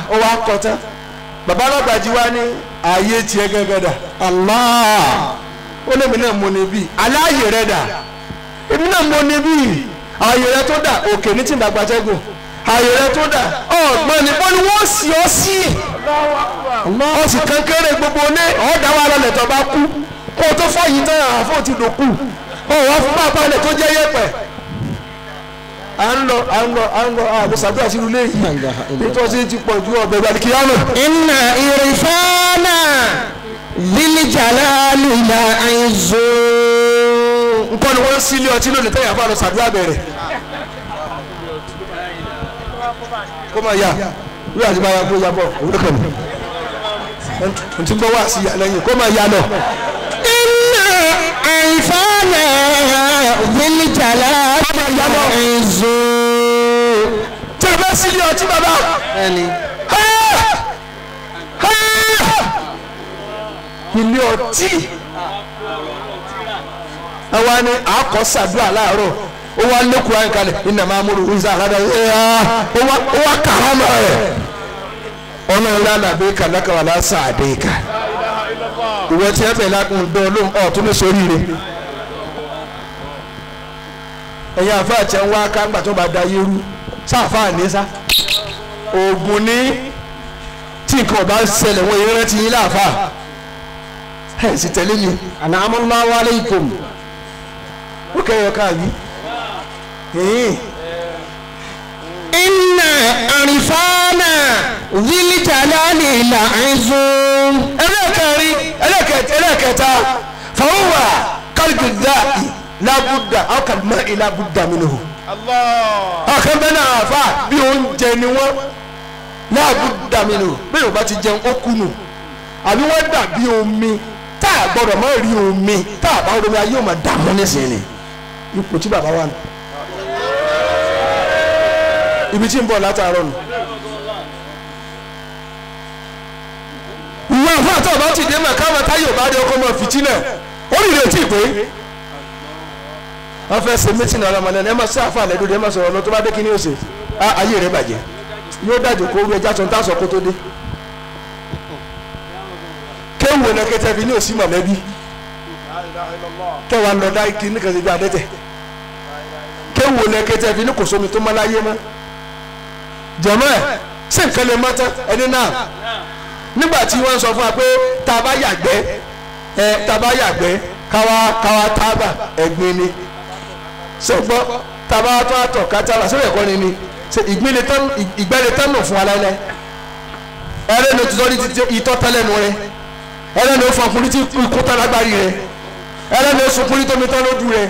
Speaker 3: ó wá kọ tán bàbá alágbàjì wa ní ààyè tiẹ̀ gẹ́gẹ́ dà
Speaker 2: Allah.
Speaker 3: ó lé mi náà mo ní bí aláàyè rẹ dà èmi náà mo ní bí ààyè rẹ tó dà òkè ní tìǹdàgbàjẹ́gùn ààyè rẹ tó dà ọ̀gbọ́n ní bọ́ni wọ́n sì ọ́ sí ọ sì kankéré gbogbo ní ọ̀dà wa lọlẹ̀ tó bá kú kó o tó fọyín tán àfọ̀ ti dòkú ọ̀ wá fún bàbá rẹ̀ tó jẹ́ yẹ̀pẹ̀ à ń lọ à ń lọ à ń lọ àbúṣàdúrà sínú ilé yìí nítorí ti pọ̀ ju ọ̀bẹ̀ ìgbàlùkìyàmù.
Speaker 2: Inna irfana dhil jalali la izu.
Speaker 3: nǹkan ni wọ́n ń sílé ọtí lónìí tẹ́yà fún àlọ́ sàdúrà bẹ̀rẹ̀. kó máa yá wí àti máa ya kó ya bọ̀ òwúrọ̀ kan ní. n ti gbọ́ wá sí ìyá lẹ́yìn kó máa ya lọ.
Speaker 2: Inna irfana dhil jalali la izu.
Speaker 3: tí a bá sílé ọtí bàbá.
Speaker 2: Ẹni.
Speaker 3: ilé ọtí. àwa ni àkọ́ sàdúrà láàárọ̀ ó wá lẹ́kùn ayé kalẹ̀ iná máa múlò wíṣà àkàdá ó wá kàrámà rẹ̀ ọ̀nà ìlànà àbí kàlákàwà lásà àdéhìkà ìwọ tí ẹ bẹ̀ lákùn dán lóhùn ọ̀ tó ní sórí rẹ̀ ẹ̀yin àfa àti ẹ̀wọ̀n aká ńgbà tó bá da yérú sáfà ní sá oògùn ní tí nǹkan ọba ṣẹlẹ̀ wọ́n yẹn rántí yín láàfà ẹ̀ sì tẹ̀lé mi
Speaker 2: An'amallahu alaykum.
Speaker 3: ó kẹ́yọ̀ káàbí.
Speaker 2: Inna irfana dhil jalali la izu.
Speaker 3: ẹlẹ́kẹ̀rin ẹlẹ́kẹ̀tẹ̀ ẹlẹ́kẹta fàwọ́wà kálíkì dáàbì lábúdà ọkàlùmọ́ ìlàbúdà mìíràn. ọ̀kan bẹ́ẹ̀ náà fà bí oúnjẹ ni wọ́n lábúdà mìíràn bí yorùbá ti jẹun ó kùnù àbí wọ́n dàbí omi tá a gbọ́dọ̀ má rí omi tá a bá rí omi ayé ò máa dààmú nísìnyí ipò tí bàbá wà nù ibi tí ń bọ̀ látàárọ̀ nù. ìwọ àfọ àtọ̀ bá ti dé mọ̀ káwọn táyọ̀ bá dé ọkọ mọ̀ fìtínà ó rí retí pé wọ́n fẹ́ ṣe mítìnì ọlọ́mọdé ẹ máa ṣe àfa àlẹ́ dúdú ẹ máa sọ̀rọ̀ lọ tó bá dé kí ni ó ṣe á ayé rẹ̀ bàjẹ́ yóò dájú kó rú ẹja tó ń tàṣọ kó tó dé kéwù ẹ̀nà kẹtẹ fi ní òsì mọ̀lẹ́bí kẹwàá lọ dá igi ní kẹsì bí adẹ́tẹ̀ kéwù ẹ̀nà kẹtẹ fi ní kò sómi tó mọ́ láyé mọ́ jẹ̀mọ́ ẹ̀ ṣé nǹkan lè mọ́ tán ẹni náà nígbà tí wọ́n sọ fún wa pé tá a bá yàgbẹ́ ẹ tá a bá yàgbẹ́ káwa káwa tábà ẹ̀gbin ni sọgbọ́ tá a bá tó àtọ̀ ká tábà sẹ́wọ̀n ẹ̀kọ́ ni ni ṣe ìgbẹ́lẹ̀ tán ìgbẹ́lẹ̀ tán nù fún aláìlẹ́ ẹlẹ́nu tó ní ti ìtọ́ tẹ́lẹ̀nu rẹ ẹlẹ́nu ó fọkùnrin tí ikú tán lágbárí rẹ ẹlẹ́nu ó sunkùnrin tó mi tán lójú rẹ.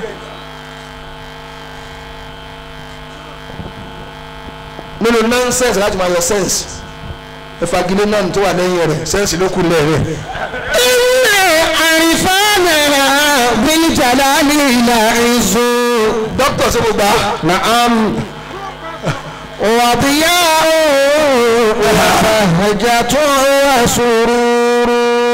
Speaker 3: nínú nọ́ńsẹ̀nsì láti máa yọ sẹ́ǹsì ìfagilé náà tó wà lẹ́yìn rẹ̀ sẹ́ǹsì ló kù lẹ́rẹ̀.
Speaker 2: Inna irfana dhil jalali la izu.
Speaker 3: dókítà ṣe mo gbà á.
Speaker 2: Na'am. وضياء وبهجة وسرور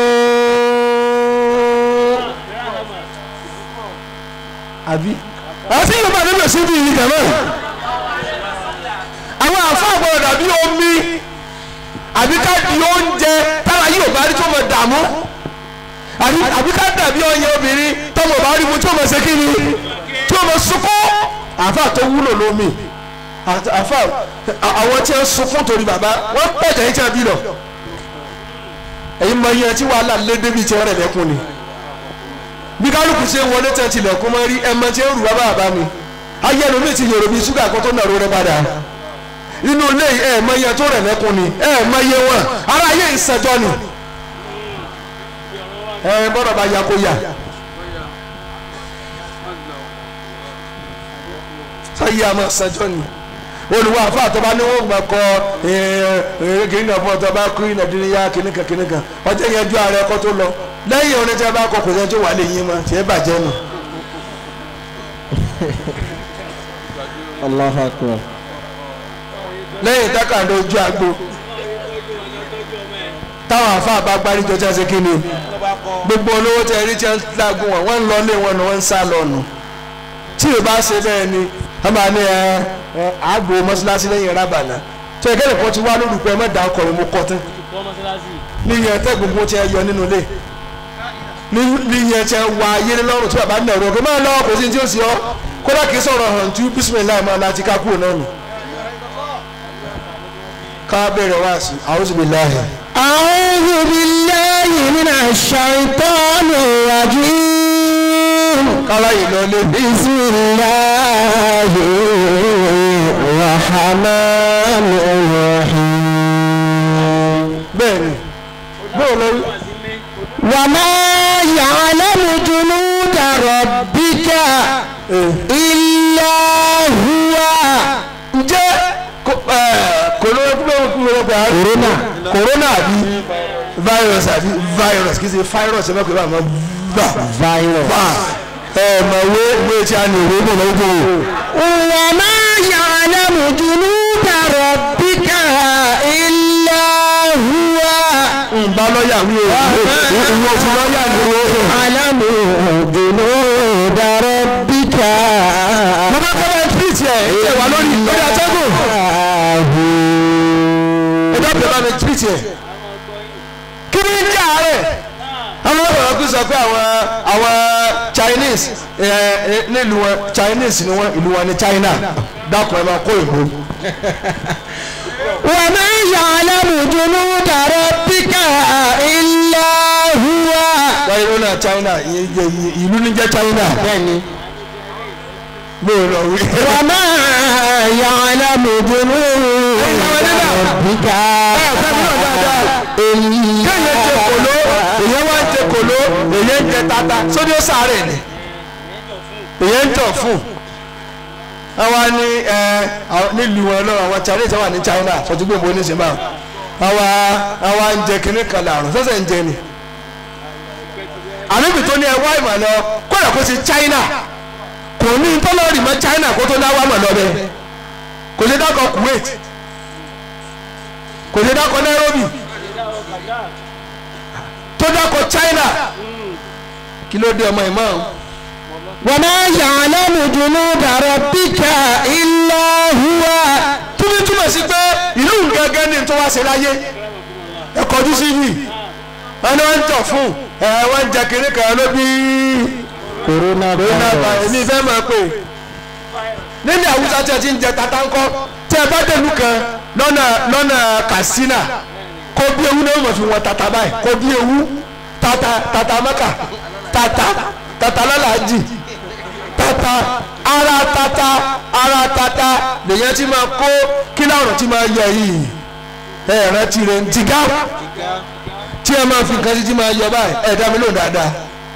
Speaker 3: àbí. àti yorùbá ní bẹ̀rẹ̀ sí bí yìí kàn náà. àwọn àfa àgbọ̀dọ̀ dàbí omi àbí ká di oúnjẹ tára yìí ò bá rí tó mọ̀ dààmú àbí àbí ká dàbí ọyẹ obìnrin tọmọ bá rí mu tí ó mọ̀ ṣe kí ni tí ó mọ̀ sunkún. àfa tó wúlò lómi àfa àwọn tí ń sunkún torí bàbá wọ́n pẹ̀jẹ̀ yín tí wọ́n bí lọ. ẹ̀yin mọ iye tí wàhálà lé débi tí wọ́n rẹ̀ lẹ́kùn ni bí kálukú ṣe ń wọlé tẹ̀ tilẹ̀kùn mọ́ rí ẹ̀mọ tí ń rù wá bàbá mi ayé ẹnu mi ti yòrò bí ṣúgà kan tó nàró rẹ padà inú ilé ẹ̀ mọ iye tó rẹ̀ lẹ́kùn ni ẹ̀ mọ iye wọn ara ayé ìṣẹ́jọ́ ni ẹ̀ bọ́dọ̀ bá ya kó ya sáyé àmọ́ ìṣẹ́jọ́ ni olùwà àfa àtọ́ba ní wọ́n gbà kọ́ kìnìkan fún ọtọ́ bá kú ìnàdínníyà kìnìkan kìnìkan ọjọ́ yẹn ju ààrẹ ẹ̀kọ́ tó lọ lẹ́yìn orin tí a bá kọ kò sẹ́ni tó wà lè yín mọ́ tí ẹ bàjẹ́ nù.
Speaker 2: Allahu akbar.
Speaker 3: lẹ́yìn dákàndó ojú àgbo táwọn àfa àbá gbáríjọ tí a ṣe kí ni gbogbo olówó tẹ rí tí a ń lágùn wọn wọ́n ń lọ lé wọn ni wọ́n ń sá lọ nù tí ò bá ṣe bẹ́ẹ̀ ni wọ́n máa ní ẹ ẹ àgbo mọ́ṣáláṣí lẹ́yìn rábànà tó yẹ kẹ́lẹ́ kan ti wá lórúkọ ẹ mẹ́ta ọkọ̀ rẹ̀ mo kọ́ tán níyẹn tẹ́ gbogbo tí ẹ yọ nínú ilé níyẹn tí ẹ wá ayé lọ́rùn tí bàbá náà rọ̀ pé máa lọ kò sí tí ó sì ọ́ kódà kìí sọ̀rọ̀ hàn tú bísímìlá máa láti ká kúrò náà nù. ká bẹ̀rẹ̀ wá sí a'udhu billahi.
Speaker 2: أعوذ بالله من الشيطان الرجيم
Speaker 3: kálá yìí lọ lé.
Speaker 2: بسم الله الرحمن الرحيم
Speaker 3: bẹ́ẹ̀ ni bóò lọ
Speaker 2: وما يعلم جنود ربك إلا هو
Speaker 3: ǹjẹ́ corona corona àbí virus àbí virus kì í ṣe virus ẹ mẹ́kọ̀ọ́ bá máa gbà
Speaker 2: virus
Speaker 3: bá ẹ mọ̀ wé wé tí a ní ìwé mọ̀ lọ́wọ́
Speaker 2: وما يعلم جنود ربك إلا هو
Speaker 3: nba lọ́ọ̀yà wí o ìwé òfin lọ́ọ̀yà ni o.
Speaker 2: يعلم جنود ربك
Speaker 3: mo bá kọ́ bá tírìtì ẹ̀ ẹ̀ wà lórí lórí atẹ́gùn ẹ dábìlẹ̀ bá mi tírìtì ẹ̀ kí ni ń jẹ́ àárẹ̀ àwọn ọ̀rọ̀ kú sọ pé àwọn àwọn Chinese ẹ ẹ nílùú wọn Chinese ni wọn ìlú wọn ní China dákun ẹ máa kó ìbò
Speaker 2: وما يعلم جنود ربك إلا هو
Speaker 3: wáyé ló náà China ì- ì- ìlú ní jẹ́ China bó o lọ wí.
Speaker 2: وما يعلم جنود ربك
Speaker 3: kéèyàn jẹ kòló èyàn wá ń jẹ kòló èyàn ń jẹ tata sódì ó sáré ni èyàn ń jọ fún àwa ní ẹ àwọn- nílùú wọn lọ́wọ́ àwọn Chinese wà ní China sọtúgbò mo ní sinmi àwọn àwa àwa ń jẹ kínní kan làrùn sọ́sẹ̀ ń jẹ ni àníbi tó ní ẹ wá ìmọ̀ lọ kódà kó ti China kò ní tọ́lọ́rì mọ́ China kó tó náwó àmọ̀ lọ bẹ́ẹ̀ kò ṣe dákọ̀ Kuwait kò ṣe dákọ̀ Nairobi tó dákọ̀ China kí ló dé ọmọ imam
Speaker 2: وما يعلم جنود ربك إلا هو
Speaker 3: túbí túmọ̀ sí pé ìlú gẹ́gẹ́ ní tó wá ṣe láyé ẹ kọjú sí yìí wọn ni wọn ń tọ̀ fún ẹ wọn ń jẹ kiri kan ló bí
Speaker 2: corona
Speaker 3: corona virus ní ìfẹ́ máa pè nílẹ̀ Haúsá tí a ti ń jẹ tata ńkọ́ tí ẹ bá dẹ̀lú kan lọ́nà lọ́nà Katsina kó bí ewu náà wọ́n fi wọn tata báyìí kó bí ewu tata tata mẹ́ka tata tata lọ́làjì tata ara tata ara tata lèyàn ti máa kó kí láwọn ti máa yọ yìí ẹ rántí rẹ ń tìgá tí ẹ máa fi nǹkan títí máa yọ báyìí ẹ dá mi lóhùn dáadáa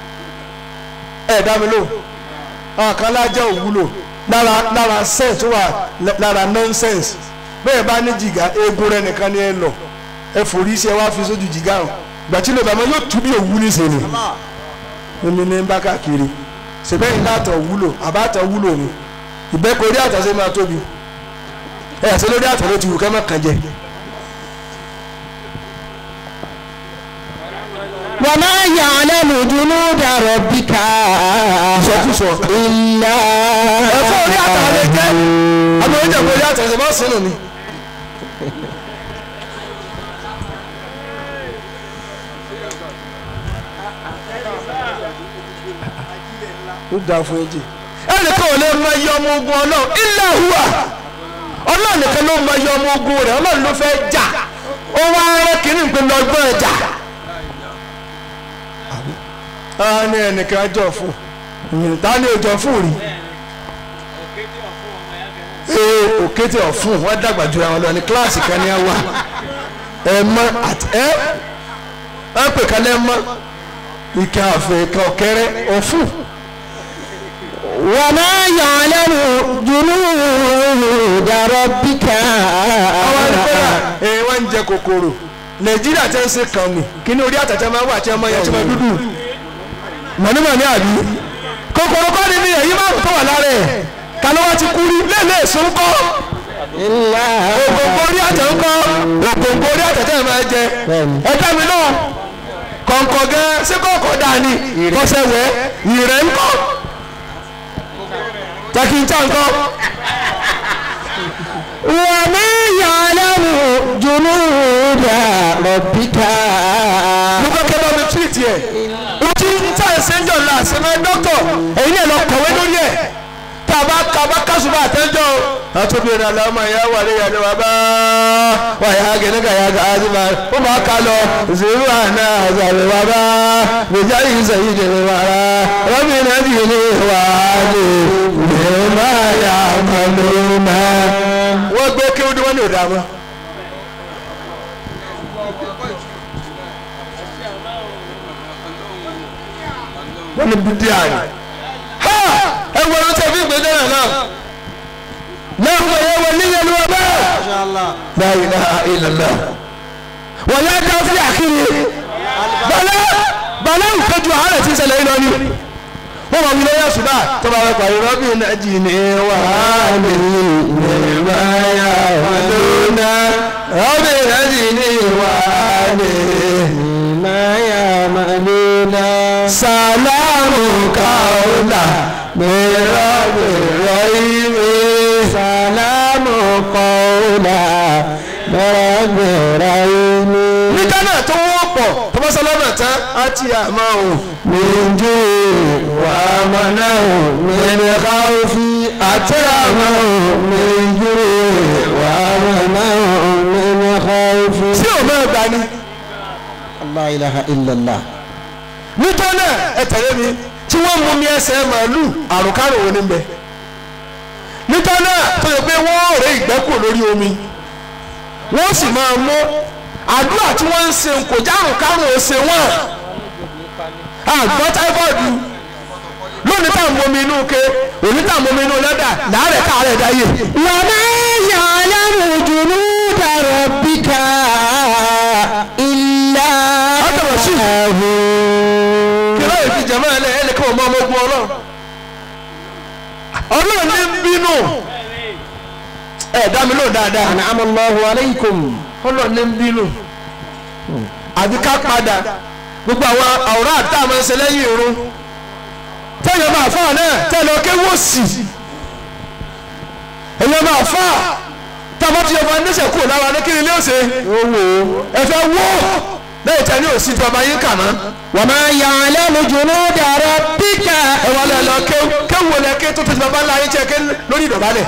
Speaker 3: ẹ dá mi lóhùn àwọn kan lájẹ́ òwúlò lára lára sense tó wà lára nonsense bẹ́ẹ̀ bá ní jìgá eegun rẹ nìkan ni ẹ lọ ẹ forí sí ẹ wá fi sójú jìgá hàn gbàtí lè bàmọ́ yóò tú bí òwú ní sèlè omi ní bá káàkiri sèbẹ́yìn látọ̀ wúlò àbátọ̀ wúlò ni ìbẹ́kọ̀ orí àtọ̀sẹ́ máa tóbi ẹ̀ ṣe lórí àtọ̀ ló ti wù kẹ́ mọ́ kàn jẹ.
Speaker 2: وما يعلم جنود ربك
Speaker 3: sọkúsọ
Speaker 2: إلا
Speaker 3: ẹ̀fọ́ orí àtọ̀ lè jẹ́ àmọ́ oúnjẹ kò orí àtọ̀sẹ́ máa sínú ni. ó dáa fún ẹjẹ. ẹnìkan ò lè mọ iye ọmọ ogun ọlọ́run illa huwa ọlọ́run nìkan ló mọ iye ọmọ ogun rẹ̀ ọlọ́run ló fẹ́ jà ó wá rẹ́ kínní pé lọ́gbọ́n ẹ̀jà. a ní ẹnìkan jọ fún ta ni ò jọ fún rí ee òkété ọ̀fun wọ́n dàgbà ju àwọn lọ ní kíláàsì kan ní àwa ẹ mọ àti ẹ ẹ pè kan lẹ́ mọ́ ìka àfẹ́ ìka ọ̀kẹ́rẹ́ ọ̀fun.
Speaker 2: وما يعلم جنود ربك
Speaker 3: àwọn àdìpẹ́lá ẹ̀ wọ́n ń jẹ kòkòrò nàìjíríà tẹ́ ń ṣe kàn mí kí ni orí àtàtà máa wà tí ọmọ yẹn ti máa dúdú mọ̀nímọ̀ní àbí kòkòrò kọ́ ni ní ẹ̀yìn márùn tó wà lára ẹ̀ ta ló wá ti kú rí lẹ́lẹ́ èso ń kọ́
Speaker 2: إلا
Speaker 3: ògòǹgò orí àtẹ̀ ń kọ́ ògòǹgò orí àtẹ̀ tẹ́ ẹ̀ máa jẹ ẹ dá mi náà kọ̀ǹkọ̀ gan ṣé kọ̀ǹkọ̀ dáa ni kọ́sẹ̀ wẹ̀ ìrẹ̀ ń kọ́ jẹ́ kí n já ń kọ́.
Speaker 2: وما يعلم ربك
Speaker 3: mo fẹ́ kẹ́ bá mi tírìtì ẹ̀ o ti ń tà ẹ̀ sẹ́ńjọ̀ la sẹ́mẹ́ dọ́kọ̀ èyí náà lọ kọ̀wé lórí ẹ̀ tá a bá ka bá kásùbà àtẹ́jọ́ o. àtúbí rẹ̀ la ọmọ ìyá wà lẹ́yìn àdéhùn bá wà yà gẹ̀ẹ́nì kà yà gà á ti máa ó máa kà lọ zèlú àná àzàlẹ̀ wà bá gbèjà yìí sẹ́yìn dèrè wà rà rọ́bì náà ti lè wà lè lè má yà má lè má. wọ́n gbé kí wọ́n ní òdà mọ́. wọ́n ní bídí àná. ha ẹ wọ ẹni tí a fi gbé dáná náà. lẹ́hùn ẹ̀yẹ wọ níyẹn ló wọ bẹ́ẹ̀. la ilaha illallah. wọ́n yá dá sí àkírí. bàlẹ́ bàlẹ́ ìkọjú àárẹ̀ tí ń ṣẹlẹ̀ yìí lọ ni. wọ́n máa wí lórí àṣùbà tó bá wọ pàrọ̀ rọ́bì náà jì ní wàhálì nígbà yà wà lónà. rọ́bì náà jì ní wàhálì
Speaker 2: ما يعملون
Speaker 3: سلام قولا من رب رحيم
Speaker 2: سلام قولا برب رحيم
Speaker 3: nígbà náà tó wọ́pọ̀ tó bá sọlọ́nà tán á ti àmọ́ ò
Speaker 2: من جوع ومنع من خوف أترمه من جوع ومنع من خوف
Speaker 3: tí ò máa gbà ní.
Speaker 2: لا إله إلا الله
Speaker 3: nítorí náà ẹ tẹ̀lé mi tí wọ́n mú mi ẹsẹ̀ màálù àrùnkárò wo ni bẹ. nítorí náà tó yẹ pé wọ́n rẹ ìgbẹ́kù lórí omi wọ́n sì máa mú àdúrà tí wọ́n ń ṣe kò já àrùnkárò ó ṣe wọ́n. àgbọ̀ táífọ̀dù lónìí tá à ń bomi inú ke òní tá à ń bomi inú lẹ́dà láàrẹ̀ káàrẹ̀ dáyé.
Speaker 2: وما يعلم جنود ربك إلا
Speaker 3: هذا رشيد.
Speaker 2: هو
Speaker 3: kìlọ̀ yìí fi jẹ̀mọ́ ẹ̀ ẹ̀ lẹ́kọ̀ọ́ ọmọ ọmọ ogun ọlọ́run ọlọ́run ní ń bínú ẹ̀ dá mi lóò dáadáa
Speaker 2: أنعم الله عليكم
Speaker 3: ọlọ́run ní ń bínú àbí ká padà gbogbo àwọn àwòrán àti àmọ́ ẹsẹ̀ lẹ́yìn irun tẹ́lẹ̀ máa fà náà tẹ́lẹ̀ ọkẹ́ wò sí ẹ̀yẹ máa fà tábà tí ọba ẹ̀ńdẹ́sẹ̀ kúrò lára ní kíni ilé ọ̀sẹ̀ ẹ fẹ́ wó lẹ́yìn tẹ́ ní òsì tí ọba yín kà náà.
Speaker 2: وما يعلم جنود ربك
Speaker 3: ẹ wà lẹ lọ kéwù kéwù wọlé ké tó tẹsí bàbá ńlá yín jẹ ké lórí ìdọ̀bálẹ̀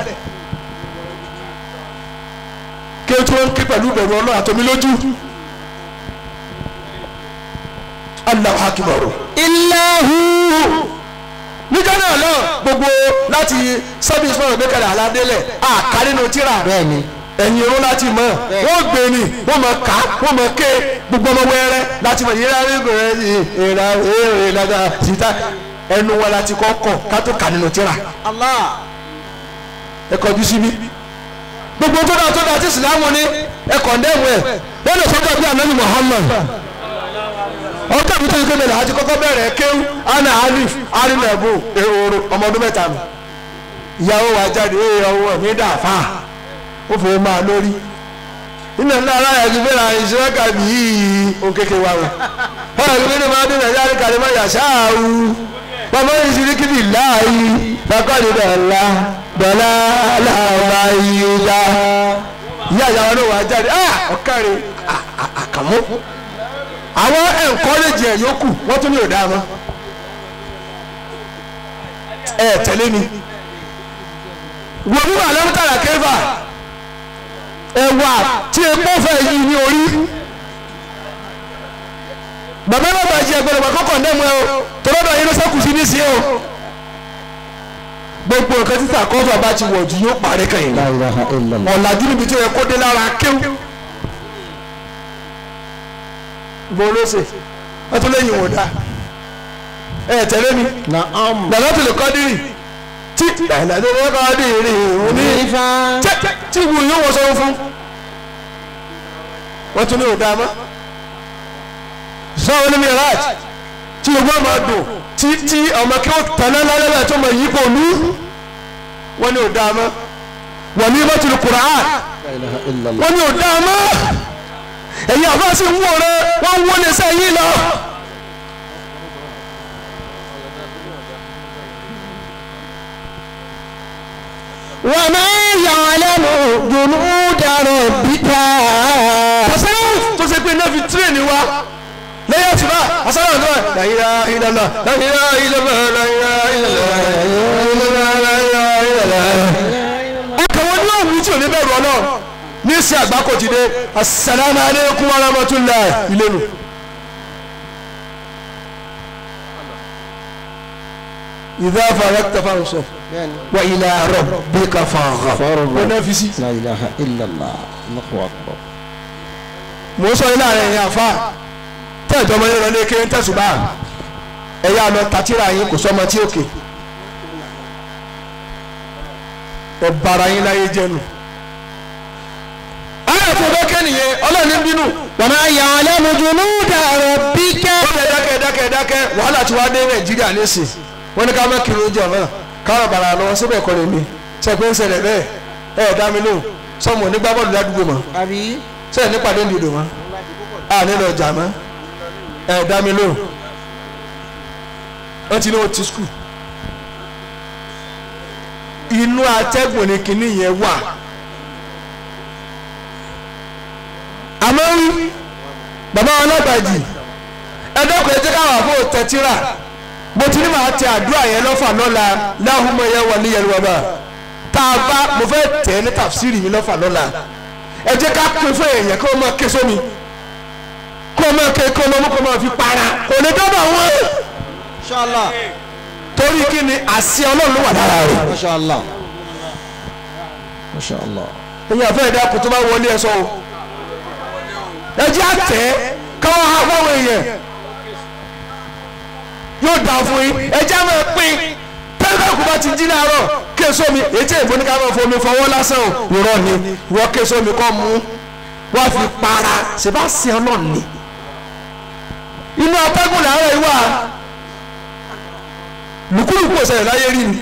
Speaker 3: kéwù tí wọ́n ń ké pẹ̀lú ìbẹ̀rù ọlọ́run àtọ́mí lójú Allahu Akbar
Speaker 2: إلا هو
Speaker 3: níjọ́ náà lọ gbogbo láti service fún ọ̀gbẹ́ kalẹ̀ aládélẹ̀ àká nínú tíra
Speaker 2: bẹ́ẹ̀ni
Speaker 3: ẹ̀yìn irun láti mọ̀ wọ́n gbé ni wọ́n mọ̀ ká wọ́n mọ̀ ké gbogbo ọmọ wẹ́rẹ́ láti mọ̀ yíra rígbò rẹ̀ sí ìra èrè lága síta ẹnu wọn láti kọ́ kọ̀ ká tó kà nínú tíra
Speaker 2: Allah
Speaker 3: ẹ kọjú síbí gbogbo tó dáa tó dáa tí ìsìlámù ní ẹ kọ̀ndẹ́mù ẹ lẹ́nu sọ́jọ́ bí anabi Muhammad ọjọ́ mi tó yẹ kéde àti kọ́kọ́ bẹ̀rẹ̀ kéwú ana alif arinabu ehoro ọmọ ọdún mẹ́ta mi ìyàwó wa jáde ee ọwọ́ mi dà fà ó fò máa lórí nínú ẹ̀ náà láyà ju bẹ́ẹ̀ àyè ìṣẹ́ kàbí yìí ó kéke wa o ọ̀rọ̀ ìwé ni máa dín nàìjíríà ní kàlẹ́ máa yàṣá àwù bàbá yìí ṣe ní kíbi láàyè bàbá yìí dọ̀la dọ̀la làwọn yìí dá ìyá ìyàwó náà wà jáde ah ọ̀kàrẹ̀ àkàmú àwọn ẹ̀ńkọ́rẹ́jì ẹ̀ yókù wọ́n tún ní òdà mọ́ ẹ tẹ̀lé mi wọ́n wíwà lẹ́mítàlá kẹfà ẹ̀wà tí epo fẹ́ yí ní orí bàbá náà bàjẹ́ ẹgbẹ̀rún bàkọ́ kọ̀ndẹ́mù ẹ o tọ́lọ́dọ̀ yín ló sẹ́kù sí ní sí o gbogbo nǹkan títà kọ́fà bá ti wọ̀ jù yóò parí kẹ́yìn
Speaker 2: la ilaha illallah
Speaker 3: ọ̀làjú níbi tí ó yẹ kó dé lára kéwù bó ló ṣe wọ́n tún lẹ́yìn wọ̀dà ẹ tẹ̀lé mi
Speaker 2: na'am
Speaker 3: lọ́lọ́tò lè kọ́ dírì tí lọ́lọ́tò lè kọ́ dírì òní
Speaker 2: nífa
Speaker 3: tẹ́ tí ìwú yóò wọ́n sọ́wọ́ fún wọ́n tún ní òdà mọ́ sọ́wọ́n ní miraj tí gbogbo ọmọ dùn tí tí ọmọ kí ó tẹ̀lé lálẹ́ tó mọ yìí kò ní wọ́n ní òdà mọ́ wọ́n ní mọ́tò Qur'an
Speaker 2: la ilaha illallah
Speaker 3: wọ́n ní òdà mọ́ ẹ̀yin àbá sì ń wò rẹ wọ́n ń wọlé sẹ́yìn lọ.
Speaker 2: wa ma ya'lamu junuda rabbika
Speaker 3: tasawuf tó ṣe pé náà fi fi tírèènì wa lẹ́yìn ọ̀tún náà asálà ọ̀tún náà láyìíra ìlànà láyìíra ìlànà láyìíra ìlànà láyìíra ìlànà. ọkàn wọn ní òwú tí ò ní bẹ̀rù ọlọ́run ní sí àgbákò ti dé asalaamu aleykum wa rahmatulah ìlénu. ìdá farakta fansọ wa ilà rabbika farghab. wọn náà fi sí.
Speaker 2: la ilaha illallah allahu akbar.
Speaker 3: mò ń sọ ilé ààrẹ yẹn àfa tẹ́ẹ̀jọ́ ọmọ yẹn lọ ní kéré tẹ̀sùbá ẹ̀yà lọ tàtírà yín kò sọ́mọ tí òkè ẹ̀ bára yín láyé jẹ́nu. ayé tó bẹ́ kẹ́nìyẹn ọlọ́ọ̀ni ń bínú.
Speaker 2: wa ma ya'lamu junuda rabbika.
Speaker 3: ó lè dákẹ́ dákẹ́ dákẹ́ wàhálà tí wàá dé nàìjíríà lẹ́sìn wọ́n ní ká má kiri oúnjẹ ọ̀nà káwọn bàrà lọ́wọ́ síbẹ̀ kọ́ lè mi ṣe pé ń ṣẹlẹ̀ bẹ́ẹ̀ ẹ̀ ẹ̀ dá mi lóhùn sọmọ onígbà bọ́ọ̀lù ládùúgbò mọ́
Speaker 2: àbí.
Speaker 3: sẹ́yìn nípàdé ń dìdò mọ́ a nílò ọjà mọ́ ẹ̀ dá mi lóhùn wọ́n ti ní o ti skul inú atẹ́gùn ni kinní yẹn wà àmọ́ wí bàbá ọlọ́gbàjì ẹ̀dọ́kọ̀ ẹ̀jẹ̀ káwọn àbò tẹ̀tíra mo ti ní màá tẹ àdúrà yẹn lọ́fà lọ́la láhùnmọ́ yẹn wà ní yẹlẹ́wà bá tá a bá mo fẹ́ tẹ̀ ẹ́ ní tàfsírì mi lọ́fà lọ́la ẹ jẹ́ ká pín fún èèyàn kí wọ́n máa ké sómi kí wọ́n máa ké kí wọ́n máa kó máa fi para kò ní dọ́dọ̀ wọn
Speaker 2: inshallah.
Speaker 3: torí kí ni àṣẹ ọlọ́run ló wà lára rẹ̀
Speaker 2: mashallah. mashallah.
Speaker 3: ẹ̀yin àfẹ́ ẹ̀dá kò tó bá wọlé ẹ sọ o ẹ jẹ́ àtẹ káwọn ha fáwọn èèyàn yóò dà fún yín ẹ jẹ́ àmọ́ pín tẹ́lifíà kò bá ti jí láàárọ̀ késo mi ètí èbó ní ká máa fomi fọwọ́ lásán o irọ́ ni wọ́n késo mi kọ́ mú wọ́n fi para ṣe bá ṣe ọlọ́run ni inú atẹ́gùn làárọ̀ yìí wà lùkúlùkù ọ̀sẹ̀ láyé rí ni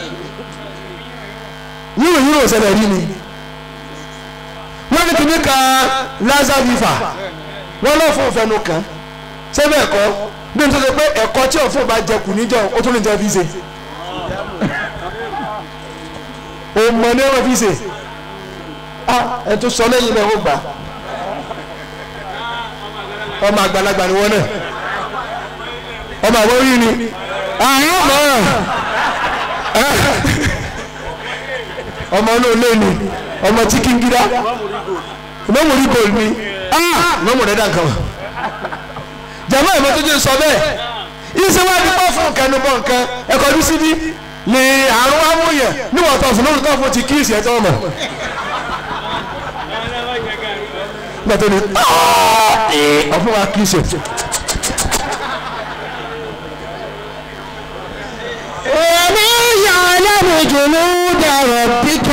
Speaker 3: yíò yíò ọ̀sẹ̀ rí ni wọ́n ní kíní kan laza viva wọ́n lọ́ fún òfẹ́nu kan ṣé bẹ́ẹ̀ kọ́ bí n tó ṣe pé ẹ̀kọ́ tí òfin bá jẹ kù níjọ ó tún lè jẹ fi ṣe òmò ní wọ́n fi ṣe ẹ tó sọ lẹ́yìn náà ó gbà ọmọ àgbàlagbà ni wọ́n náà ọmọ àwọn orí ni àwọn ọmọ ọmọ náà lé ni ọmọ tí kí n gíra ìmọ̀mù rí gold ni ìmọ̀mù rẹ̀ dà nǹkan wà jàmbá ìmọ̀ tó jẹ́ sọ bẹ́ẹ̀ ìṣèwádìí pọ̀ fún nǹkan ní bọ̀ nǹkan ẹ̀kọ́ ní síbí ni àrùn amúyẹ̀ níwọ̀n tó fún lórí tó fún ti kíìsì ẹ̀ tó mọ̀ gbàtọ́ ni ọ̀fun wa kíìsì
Speaker 2: وما يعلم جنود ربك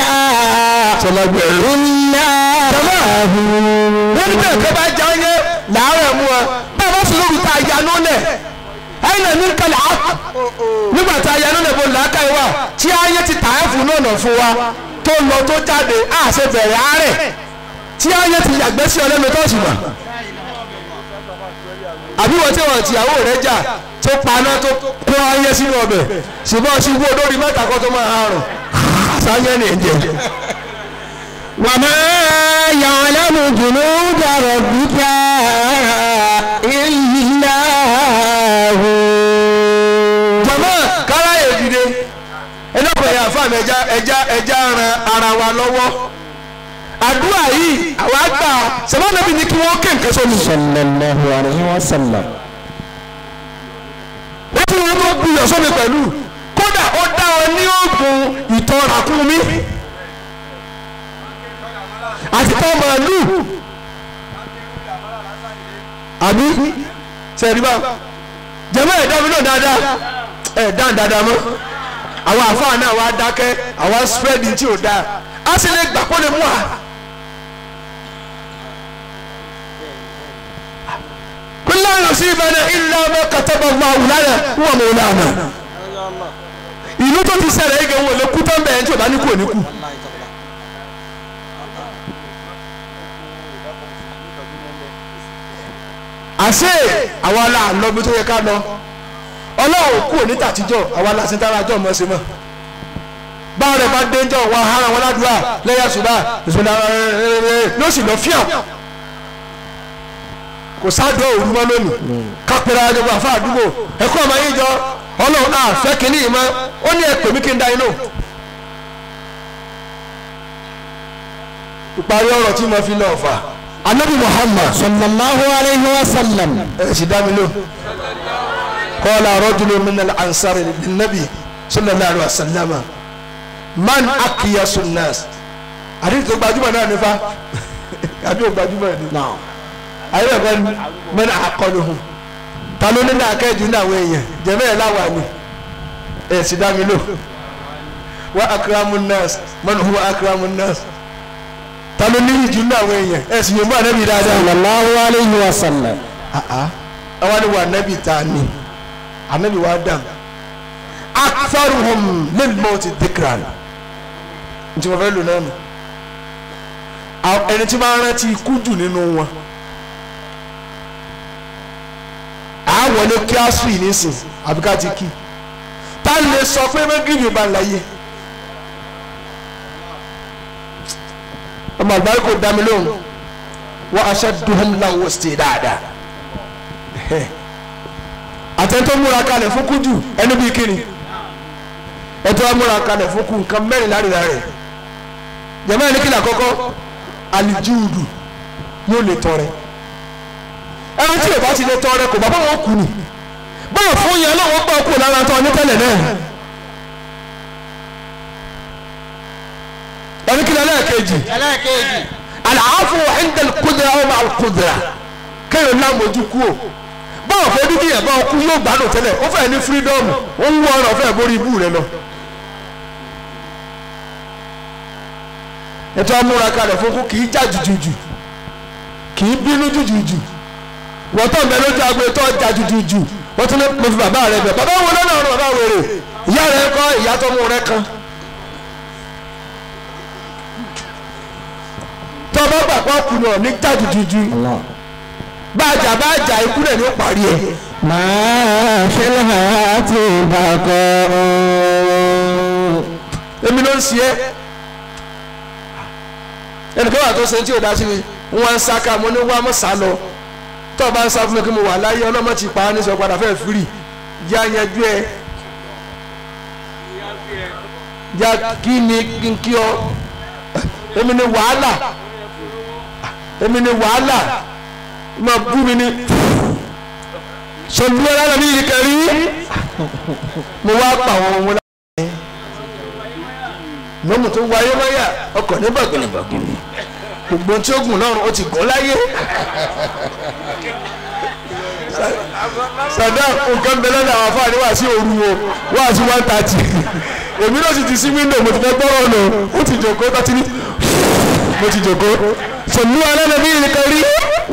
Speaker 2: إلا
Speaker 3: wọ́n ní bẹ́ẹ̀ kẹ́ bá já yẹ làárẹ̀ mú ọ bẹ́ẹ̀ bá sọ̀rọ̀ òkúta ìyanu lẹ̀ ẹ̀yìn náà ní kẹlẹ̀ á nígbà tá a yanu lẹ̀ bó làákà yìí wà tí ayé ti tà ẹ́ fún náà nà fún wa tó lọ tó jáde á ṣe bẹ̀rẹ̀ àárẹ̀ tí ayé ti yàgbẹ́ sí ọlẹ́nu tó sì mà àbí wọ́n tí wọ́n tìyàwó rẹ̀ jà tó paná tó kó ayé sínú ọbẹ̀ ṣùgbọ́n ṣubú olórí mẹ́ta kan tó máa harùn sáyẹ́ ní ẹ̀jẹ̀.
Speaker 2: وما يعلم جنود ربك إلا هو
Speaker 3: jọmọ káráyè dìde ẹlẹ́kọ̀ọ́ yà fún àmì ẹja ẹja ẹja ran ara wa lọ́wọ́ àdúrà yìí àwa gbà sẹ́wọ́nàbí ni kí wọ́n ké nǹkan sómi.
Speaker 2: صلى الله عليه وسلم
Speaker 3: ó tún wọn tó gbìyànjú sómi pẹ̀lú kódà ó dá wọn ní oògùn ìtọ̀ ràkúnmí àti tọ́ màálù àbí sẹ́ẹ̀dìbà jẹ́mọ́ ẹ̀dá mi náà dáadáa ẹ̀dá dáadáa mọ́ àwọn àfáà náà wá dákẹ́ àwọn spread tí ò dáa á sì lè gbà kó lè mú wa. kúlẹ̀ ọ̀rọ̀ sí ìbẹ̀rẹ̀ ilé ọmọ kàtàbà wà wùlánà wọ́n mọ̀ wùlánà. ìlú tó ti ṣẹlẹ̀ igi wọn lè kú tán bẹ́ẹ̀ tí ò bá ní kú ò ní kú. àṣé àwa la lọ bí tó yẹ ká lọ ọlọ́run kú òní tàtijọ́ àwa la sin tára jọ́ mọ́ sí mọ́ báwọn rẹ̀ bá dé jọ wọn hara wọn ládùúgbà lẹ́yà ṣùgbọ́n ìṣúná ló sì lọ fíà kò sáàdọ̀ òru mọ́ lónìí kápẹ́rẹ́ àjọpọ̀ àfa àdúgbò ẹ̀kọ́ ọmọ yín jọ ọlọ́run náà fẹ́ kínní yìí mọ́ ó ní ẹ̀pẹ̀ mí kí n da inú. ìparí ọ̀rọ̀ tí mo fi lọ fà anabi muhammad
Speaker 2: sallallahu alayhi wa sallam.
Speaker 3: ẹ̀ sì dá mi lò kọ́lá rọ́júlù minal ansari nabi sallallahu alayhi wa sallam man akiyasu nas àdéhùn tó gbajúmọ̀ náà nífa àbí ò gbajúmọ̀ ní.
Speaker 2: náà.
Speaker 3: ayé ẹ̀kọ́ ni mẹ́rin àkọlù hùn ta ló ní náà kẹ́ẹ̀dù ní àwọn èèyàn jẹ̀mẹ́ ẹ̀ láwà ni ẹ̀ sì dá mi lò wá akaramu nurse mọ́nà huwa akaramu nurse ta ló ní ìjù ní àwọn èèyàn ẹ̀ sì yẹ̀mú ànábì dáadáa.
Speaker 2: sallallahu alayhi wa sallam.
Speaker 3: àwọn ni wà ànábì ta ni ànábì wa dàm aktharuhum lil mawti dhikran ntí mo fẹ́ lò náà nù àwọn ẹni tí máa ń rántí ikú jù nínú wọn àwọn ní kí á sùn nísìn àbí ká ti kí tá a lè sọ pé mẹ́gìrì bá ń láyé ọmọ àgbáyé kò dá mi lóhùn wọ́n ashadduhum lahu sí dáadáa àtẹ̀tọ́ múra kalẹ̀ fún kújù ẹni bíi kíni ẹ̀tọ́ múra kalẹ̀ fún kú nǹkan mẹ́rin láríra rẹ̀ jẹ̀mọ́ ẹni kíni àkọ́kọ́ alijuudu yóò lè tọrẹ ẹni tí ìbá ti lè tọrẹ kò bá bá wọn kú ni báwo fún yẹn lọ́wọ́ gbọ́ kú lára tó ní tẹ́lẹ̀ náà ẹni kíni ẹlẹ́ẹ̀kejì
Speaker 2: ẹlẹ́ẹ̀kejì.
Speaker 3: àlàáfù ẹ̀ńdẹ̀l kúdìrà ọmọ àkúdìrà kéèyàn lámòjú kú o báwo fẹ́ bí kíyàn bá ọkú yóò gbádùn tẹ́lẹ̀ ó fẹ́ ní fírídọ́ọ̀mù ó ń wọ ọ̀rọ̀ fẹ́ borí ibú rẹ lọ. ètò amúra kalẹ̀ fún kú kì í já jùjùjù kì í bínú jùjùjù wọ́n tó ń bẹ lójú agbo tó ń já jùjùjù wọ́n tún lè mo fi bàbá rẹ bẹ̀ bàbá wo lọ́nà ọ̀rọ̀ bàbá wèrè ìyá rẹ kọ́ ìyá tó mú rẹ kan. tó bá gbàgbọ́ kùnà ní já jùjùjù bájà bájà ikú rẹ̀ ní ó parí ẹ̀.
Speaker 2: máa fi láti bàkọ́.
Speaker 3: èmi ló ń ṣe é ẹnìkan wà tó ṣe tí ò dá sí mi wọn ń sáká mo ní wá mọ́ sá lọ tó o bá ń sá fún mi kí mo wà láyé ọlọ́mọ ti pa á ní sọ padà fẹ́ẹ́ firi yá yanjú ẹ yá kí ni kí n kí ọ èmi ni wàhálà èmi ni wàhálà ma bú mi ni sọdúnmọ́ lára mi yìí kẹrí mo wá pa àwọn ohun lára mọ́mù tó wáyé wáyà ọkọ̀ ní bàgìnìbàgìnì gbogbo tí ó gùn lọ́rùn ó ti gùn láyé sàdá nǹkan bẹ lọ́dọ̀ àwọn afáàní wá sí òru o wá sí one thirty èmi náà sì ti sí window mo ti fẹ́ gbọ́rọ̀ lọ ó ti jòkó tọ́tí ní mo ti jòkó sọ̀nù alẹ́ bí nìkan rí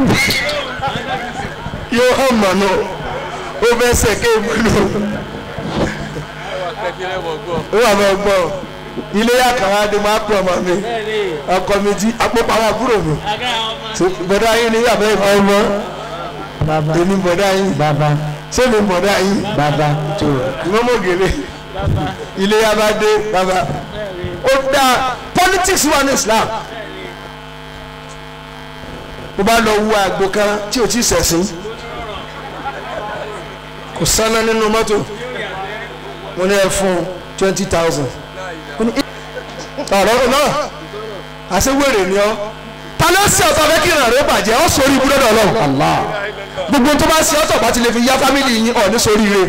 Speaker 3: yóò hàn mọ̀nà ó fẹ́ sẹ̀kẹ́ ìmọ̀nà ó wà máa gbọ́ ilé àkàrà ni máa pọ̀ ọmọ mi ọkọ mi jí apópa àwọn àbúrò mi bọ̀dá yín ni yàrá ìfọ̀ ọmọ
Speaker 2: bàbá
Speaker 3: èmi bọ̀dá yín
Speaker 2: bàbá
Speaker 3: ṣé mi bọ̀dá yín
Speaker 2: bàbá tó.
Speaker 3: ìmọ̀mọ̀ gèlè ilé yàrá dé bàbá ó dá politics wà ní Islam bó bá lọ wú àgbo kan tí ò tí ì sẹ̀sìn kò sáná nínú mọ́tò mo ní ẹ fún twenty thousand ọ̀rọ̀ náà àṣewèrè ni ọ́ ta ló ṣe ọ̀tọ̀ fẹ́ kí ìrìn àrò bàjẹ́ ọ́ sórí ibùdó dọ̀ lọ́wọ́
Speaker 2: Allah.
Speaker 3: gbogbo tó bá ṣe ọ̀tọ̀ bá ti lè fi yá fámìlì yín ọ̀ ní sórí ire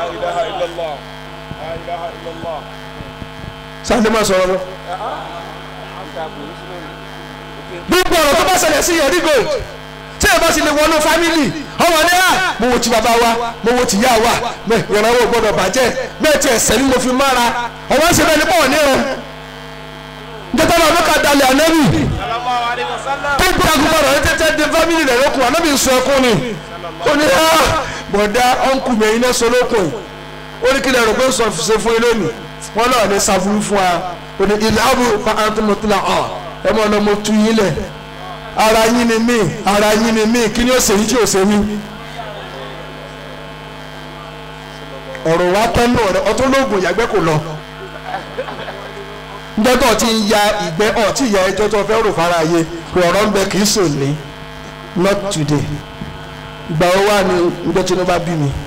Speaker 3: sáńdé máa sọ̀rọ̀ lọ. gbogbo ọ̀rọ̀ tó bá ṣẹlẹ̀ sí yẹn gold tí ẹ bá ti lè wọnú fámìlì ọmọ ní à mo wo ti bàbá wa mo wo ti yá wa mẹ ìrànwọ́ gbọ́dọ̀ bàjẹ́ bẹ́ẹ̀ tí ẹ̀sẹ̀ ni mo fi mára ọwọ́ ń ṣe bẹ́ẹ̀ ní pọ̀ ní ẹ̀ njẹ́tọ́ náà ló ka dalẹ̀ ànábì tó ń jagun bọ̀rọ̀ ní tẹ́tẹ́ di fámìlì rẹ̀ lókun ànábì sọ ẹkún ni ó ní à bọ̀dá ọ̀nkù mi ẹ̀yin náà sọ lókun ó ní kílẹ̀ rẹ̀ pé sọ ṣe fún ilé nì wọ́n náà ní sàfúrú fún wa ó ní ilẹ̀ abu fa àtúmọ̀tìlá ọ̀ ẹ mọ̀ ọ́nà mo tu yín lẹ̀ ara yín ni mí ara yín ni mí kí ni ó ṣe yín tí ó ṣe mí. ọ̀rọ̀ wa tẹ́nu ọ̀rẹ́ ọtún lóògùn ìyàgbẹ́ kò lọ. njọ́tọ̀ tí ń ya ìgbẹ́ ọ̀ tí ìyá ẹjọ́ tó fẹ́ rò fara ayé pé ọ̀rọ̀ ń bẹ kì í sùn ní not today ìgbà wo wà ní ọjọ́ tí wọ́n bá bí mi.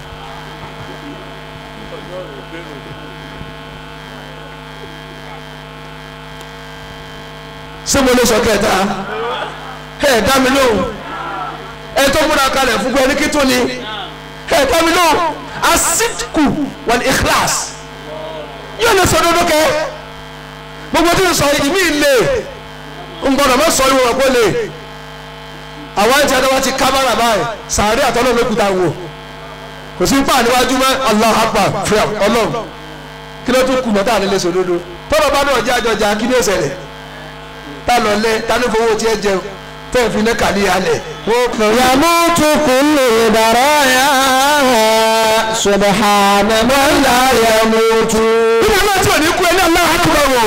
Speaker 3: ṣé mo lè sọ kẹta ẹ dá mi lóhùn ẹ tó múra kalẹ̀ fún gbẹ́ni kí tó ni ẹ dá mi lóhùn asitiku wal ikhlas yóò lè sọ dodo kẹ gbogbo tí n sọ ìmí lè n gbọdọ̀ mọ sọ ìwọ̀n kó lè àwọn ẹ̀jẹ̀ ẹ̀dá wa ti kámẹ́rà báyìí sàárẹ̀ àtọ́lọ́ ló kúta wò kò sí pa níwájú mọ́ allah akbar fúyà ọlọ́run kí ló tún kù mọ́ tá à ní lè sọ dodo tọ́lọ̀ bá náà jẹ́ àjọjà kí ni ó ṣẹlẹ̀ tá lọ lẹ tá ní fowó tiẹ̀ jẹun tẹ́ ẹ̀ fi ní kàlí alẹ̀ wọ́n kàn yá
Speaker 2: يموت كل البرايا سبحان من لا يموت
Speaker 3: nínú àwọn tí ò ní kú ẹni allah akbar wò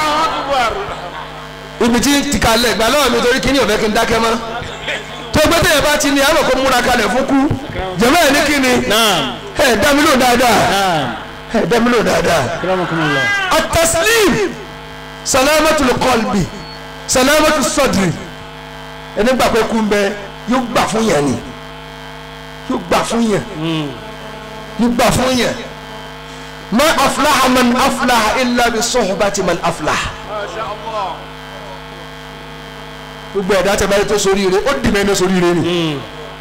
Speaker 3: ibi tí ti kalẹ̀ gbà lọ́wọ́ mi torí kíní ọ̀fẹ́ kí n dákẹ́ mọ́ tó gbé tẹ̀yẹ̀ bá ti ní àwọn kò múra kalẹ̀ fún kú jẹ̀mọ́ ẹ̀ ní kíni
Speaker 2: نعم
Speaker 3: ẹ̀ dá mi lò dáadáa
Speaker 2: نعم
Speaker 3: ẹ̀ dá mi lò dáadáa.
Speaker 2: أكرمكم الله
Speaker 3: التسليم سلامة القلب سلامة الصدر ẹni gbà pé kú ń bẹ yóò gbà fún yẹn ni yóò gbà fún yẹn yóò gbà fún yẹn ma aflaha man aflaha illa bi sohbati man aflaha gbogbo ẹ̀dá tẹ báyìí tó sórí rẹ ó dì mí ẹni sórí rẹ ni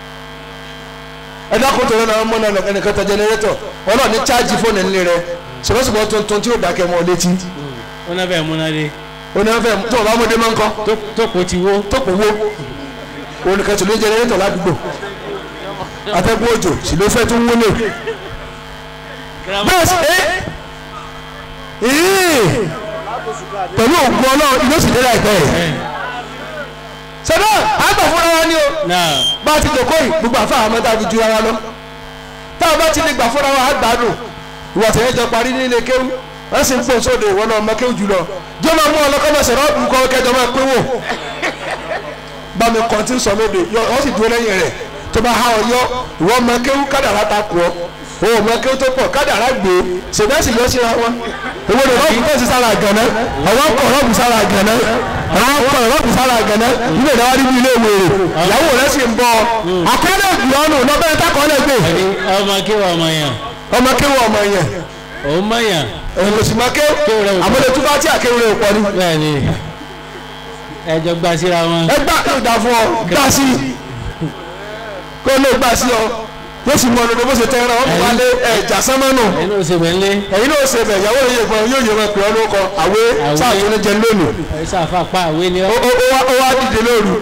Speaker 3: ẹ̀dá kò tó lọ́nà ọmọ náà ẹnìkan tẹ jẹnẹrétọ̀ ọlọ́ọ̀ ní chájì fóònù ńlẹ̀ rẹ sọ̀rọ̀sọ̀rọ̀ tuntun tí ó dákẹ́ mọ́ létí
Speaker 2: wọ́n náà fẹ́ múnadé
Speaker 3: onífẹ́ tó o bá mú dé máa ń kọ́
Speaker 2: tó kò ti wó
Speaker 3: tó kò wó olùkẹ́ tó ló jẹnẹrétọ̀ ládùúgbò atẹ́gùn òjò sì ló fẹ́ tó ń wọlé bẹ́ẹ̀ sì ẹ́ ìyí pẹ̀lú ògùn ọlọ́run yóò sì dé láìpẹ́ yìí sọ́dọ̀ àgbà fúnra wa ni o
Speaker 2: náà
Speaker 3: bá a ti dòkó yìí gbogbo àfáà mọ́tà fi ju ara lọ tá a bá ti lè gbà fúnra wa àgbàdùn ìwà tẹ̀yẹ jọ parí nílé kéwú wọ́n sì ń pò sóde ìwọ náà ọmọ kéwú jùlọ jọ́ máa mú ọlọ́kọ́mọ̀sẹ̀ rọ́ọ̀bù kọ́ kẹjọ máa pé wò bá mi kàn tí ń sọ lóde yọ ọ sì dúró lẹ́yìn rẹ̀ tó bá há ọ yọ ìwọ ọmọ kéwú kádàrá ta kù ọ o ọmọ kéwú tó pọ̀ kádàrá gbé ṣèdásì lọ síra wọn ìwọ ni rọ́ọ̀bù tó ti sára gànà àwọn kọ̀ rọ́ọ̀bù sára gànà àwọn kọ̀ rọ́ọ̀bù sára gànà ilé ìdáwà nínú ilé ìwé rẹ̀ ìyàwó rẹ̀ sì ń bọ̀ àkọọ́lẹ̀ ìgbìyànjú lọ́bẹ̀rẹ̀ takọ̀ọ́lẹ̀ gbé
Speaker 2: ẹni ọmọ kí wọ́n ọmọ yẹn
Speaker 3: ọmọ kéwú ọmọ yẹn
Speaker 2: òun mọ̀ yẹn
Speaker 3: èyí sì máa kéwú
Speaker 2: Kéwú rẹ̀ ò pọ̀.
Speaker 3: àmọ́lẹ̀ tó bá tí àkéwú rẹ̀ ò pọ̀ ni
Speaker 2: bẹ́ẹ̀ ni ẹjọ́ gbà síra wọn
Speaker 3: ẹ gbà yóò dà fún ọ gbà sí kó lè gbà sí ọ yóò sì mọ ọdún bó ṣe tẹ ẹran ọmọ wálé ẹjà sánmọ́nù
Speaker 2: ẹni ó ṣe mẹ́lẹ́
Speaker 3: ẹ̀yin náà ṣe bẹ̀ ìyàwó yìí fún ọ yóò yẹ wọn pè ọ lóko àwé
Speaker 2: Àwé.
Speaker 3: sáàtún ní jẹ lónìí
Speaker 2: ṣàfà pa àwé ni
Speaker 3: ó
Speaker 2: ọ́
Speaker 3: ó- ó wá ó wá dìde lóru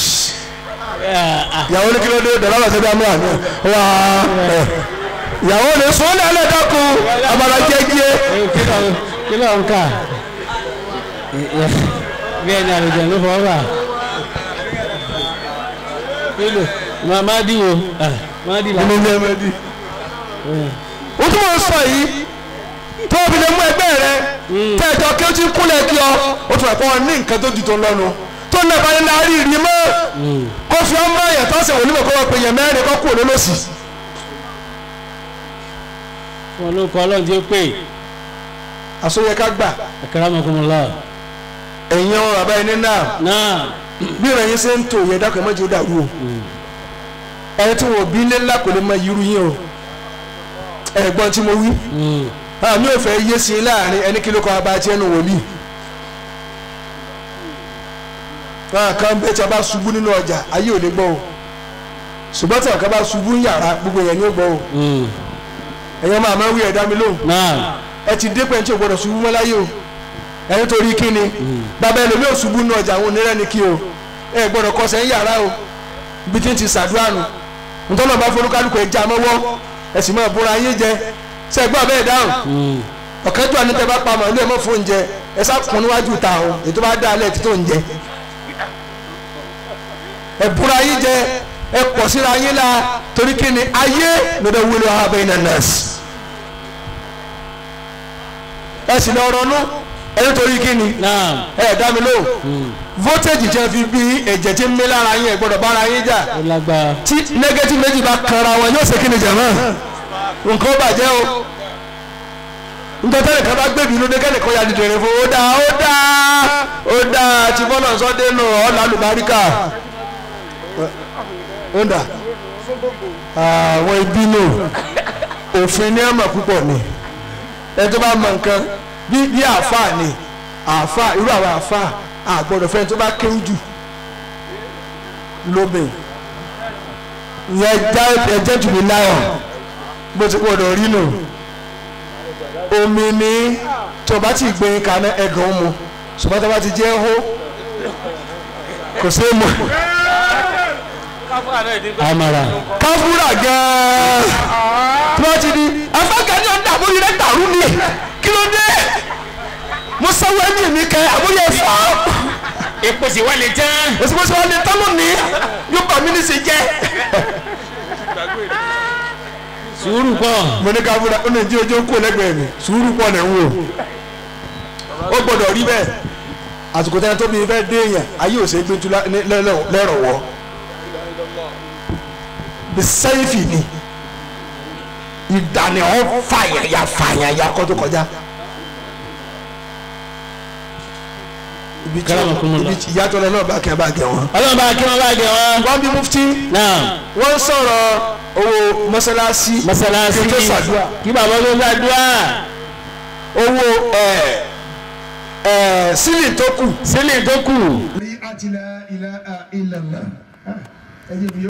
Speaker 3: ìyàwó ní kí ló dé dọ̀lá wà sẹ́bi àmúhà ní wà ẹ̀ ìyàwó ní sùn lẹ́lẹ̀ dákun abala jẹ́gíẹ́
Speaker 2: kí ló ń kà bí ẹni àlùjọ ló fọwọ́ bà kílò má dì wò má dì là
Speaker 3: nínú ilé ẹmẹdì. o tún mọ̀ sọ yìí tó o fi lè mú ẹgbẹ́ rẹ tẹ́jọ kí o ti kúnlẹ̀ kí ọ o tún ẹ̀kọ́ ní nǹkan tó ju tó lọ́nu tó ń lẹ́ba ní láàárín ìrìn mọ́ kó fi ọmọ ẹ̀yẹ tó ṣe wòlímọ̀ kó wọ́n pe yẹn mẹ́rin kó kú olólòsì.
Speaker 2: wọn ló kọ ọlọ́run tí ó pè
Speaker 3: àsọyẹ ká gbà
Speaker 2: akramakumullah
Speaker 3: ẹ̀yin ọ̀rọ̀ àbá ẹni náà
Speaker 2: náà
Speaker 3: bí ìrìn yín ṣe ń tò yẹ dákọ̀ mọ́jú dàrú o ẹni tí wọ́n bí ilé ńlá kò lè mọ irú yín o ẹ̀gbọ́n tí mo wí àmì ò fẹ́ yé sí i láàrin ẹni kí ló kọ́ abá tí ẹnu wòlíì náà kan bẹ́ẹ̀ tí a bá ṣubú nínú ọjà ayé ò lè gbọ́ o ṣùgbọ́n tí àwọn kan bá ṣubú ń yàrá gbogbo yẹn ni ó gbọ́ o ẹ̀yin ọmọ àmọ́ wí ẹ̀dá mi lóhùn
Speaker 2: náà
Speaker 3: ẹ ti dé pẹ́ntì ò gbọ́dọ̀ ṣubú mọ́ láyé o ẹni torí kí ni bàbá ẹlòmíì ò ṣubú nínú ọjà àwọn onírẹ́ ni kí o ẹ gbọ́dọ̀ kọsẹ̀ ń yàrá o ibi tí ń ti ṣàdúrà nù ntọ́nà bá forúkálùkù ẹ̀ já mọ́wọ́ ẹ sì máa búra yín jẹ sẹ́gbọ́n abẹ́ẹ̀ dáhùn ọ̀kẹ́jọ́ àní tẹ bá pa màálù ẹ̀ mọ́ fún oúnjẹ ẹ sá kún níwájú ta o ètò bá dá alẹ́ títò ń jẹ ẹ búra yín jẹ ẹ pọ̀ síra yín la torí kí ni ayé lọ́dọ̀ wúlò abẹ́ iná nọ́ọ̀sì ẹ sì lọ ronú ẹ nítorí kí ni
Speaker 2: náà
Speaker 3: ẹ dá mi lóhùn voltage jẹ́ fi bí ẹ̀jẹ̀ tí ń mí lára yín ẹ gbọ́dọ̀ bára yín jà
Speaker 2: ó lágbára
Speaker 3: tí negative méjì bá kanra wọn yóò ṣe kí ni jàmọ́ nǹkan ó bàjẹ́ o nǹkan tẹ́lẹ̀ kan bá gbèbí lóde kẹ́lẹ̀ kan ya dìde rẹ̀ fún ó dáa ó dáa ó dáa tí bọ́lá sọ́dé nù ọ́ lálùbáríkà ó dà àwọn ìbínú òfin ní àmà púpọ̀ ni ẹ tó bá mọ nǹkan bí bí àáfàá ni àáfàá irú àwọn àáfàá àgbọ̀dọ̀ fẹ́ tó bá kéwú jù lóbìn ìyẹn já ẹjẹ́ jù mí láyọ̀ bó ti gbọ́dọ̀ rí nù omi ní tó bá ti gbé kaná ẹ̀gàn mu ṣùgbọ́n tó bá ti jẹ́ hó kò sí mọ̀
Speaker 2: amara
Speaker 3: káfúrà gan-an tí wọ́n ti di afákàní ọ̀dà àmúyẹ rẹ̀ dàrú ni kí ló dé mo sáwọ́ ẹ̀mí mi kẹ́ àmúyẹ fọ́
Speaker 2: epo sì wà lè tán.
Speaker 3: òsibọ́sí wọn lè tán lónìí yóò bá mi ní ṣe jẹ́
Speaker 2: sùúrù pọ̀.
Speaker 3: mo ní káfúrà ó ní jí ojú kó lẹ́gbẹ̀ẹ́ mi sùúrù pọ̀ lẹ́ ń wò ó gbọ́dọ̀ rí bẹ́ẹ̀ àsìkò tẹ́lẹ̀ tó bí fẹ́ dé èèyàn ayé ò ṣe é gbé tu lẹ́rọ̀ wọ́ bí sẹ́yìfì ni ìdàní ọ̀ fàyàyà fàyàyà kọ́ tó kọjá. ibi tí
Speaker 2: Karamakumullah.
Speaker 3: ibi tí ìyàtọ̀ lọ náà bá kẹ́ bá gẹ̀ wọ́n.
Speaker 2: ọlọ́run bá kí wọ́n bá gẹ̀ wọ́n.
Speaker 3: wọ́n bí mufti
Speaker 2: náà
Speaker 3: wọ́n sọ̀rọ̀ owó mọ́sálásí
Speaker 2: mọ́sálásí
Speaker 3: kí tó ṣàdúrà
Speaker 2: kí bàbá tó ṣàdúrà.
Speaker 3: owó ẹ̀ ẹ̀ sílì tó kù
Speaker 2: sílẹ̀ tó kù.
Speaker 5: àti la ilaha illallah. ẹ jẹ́ bí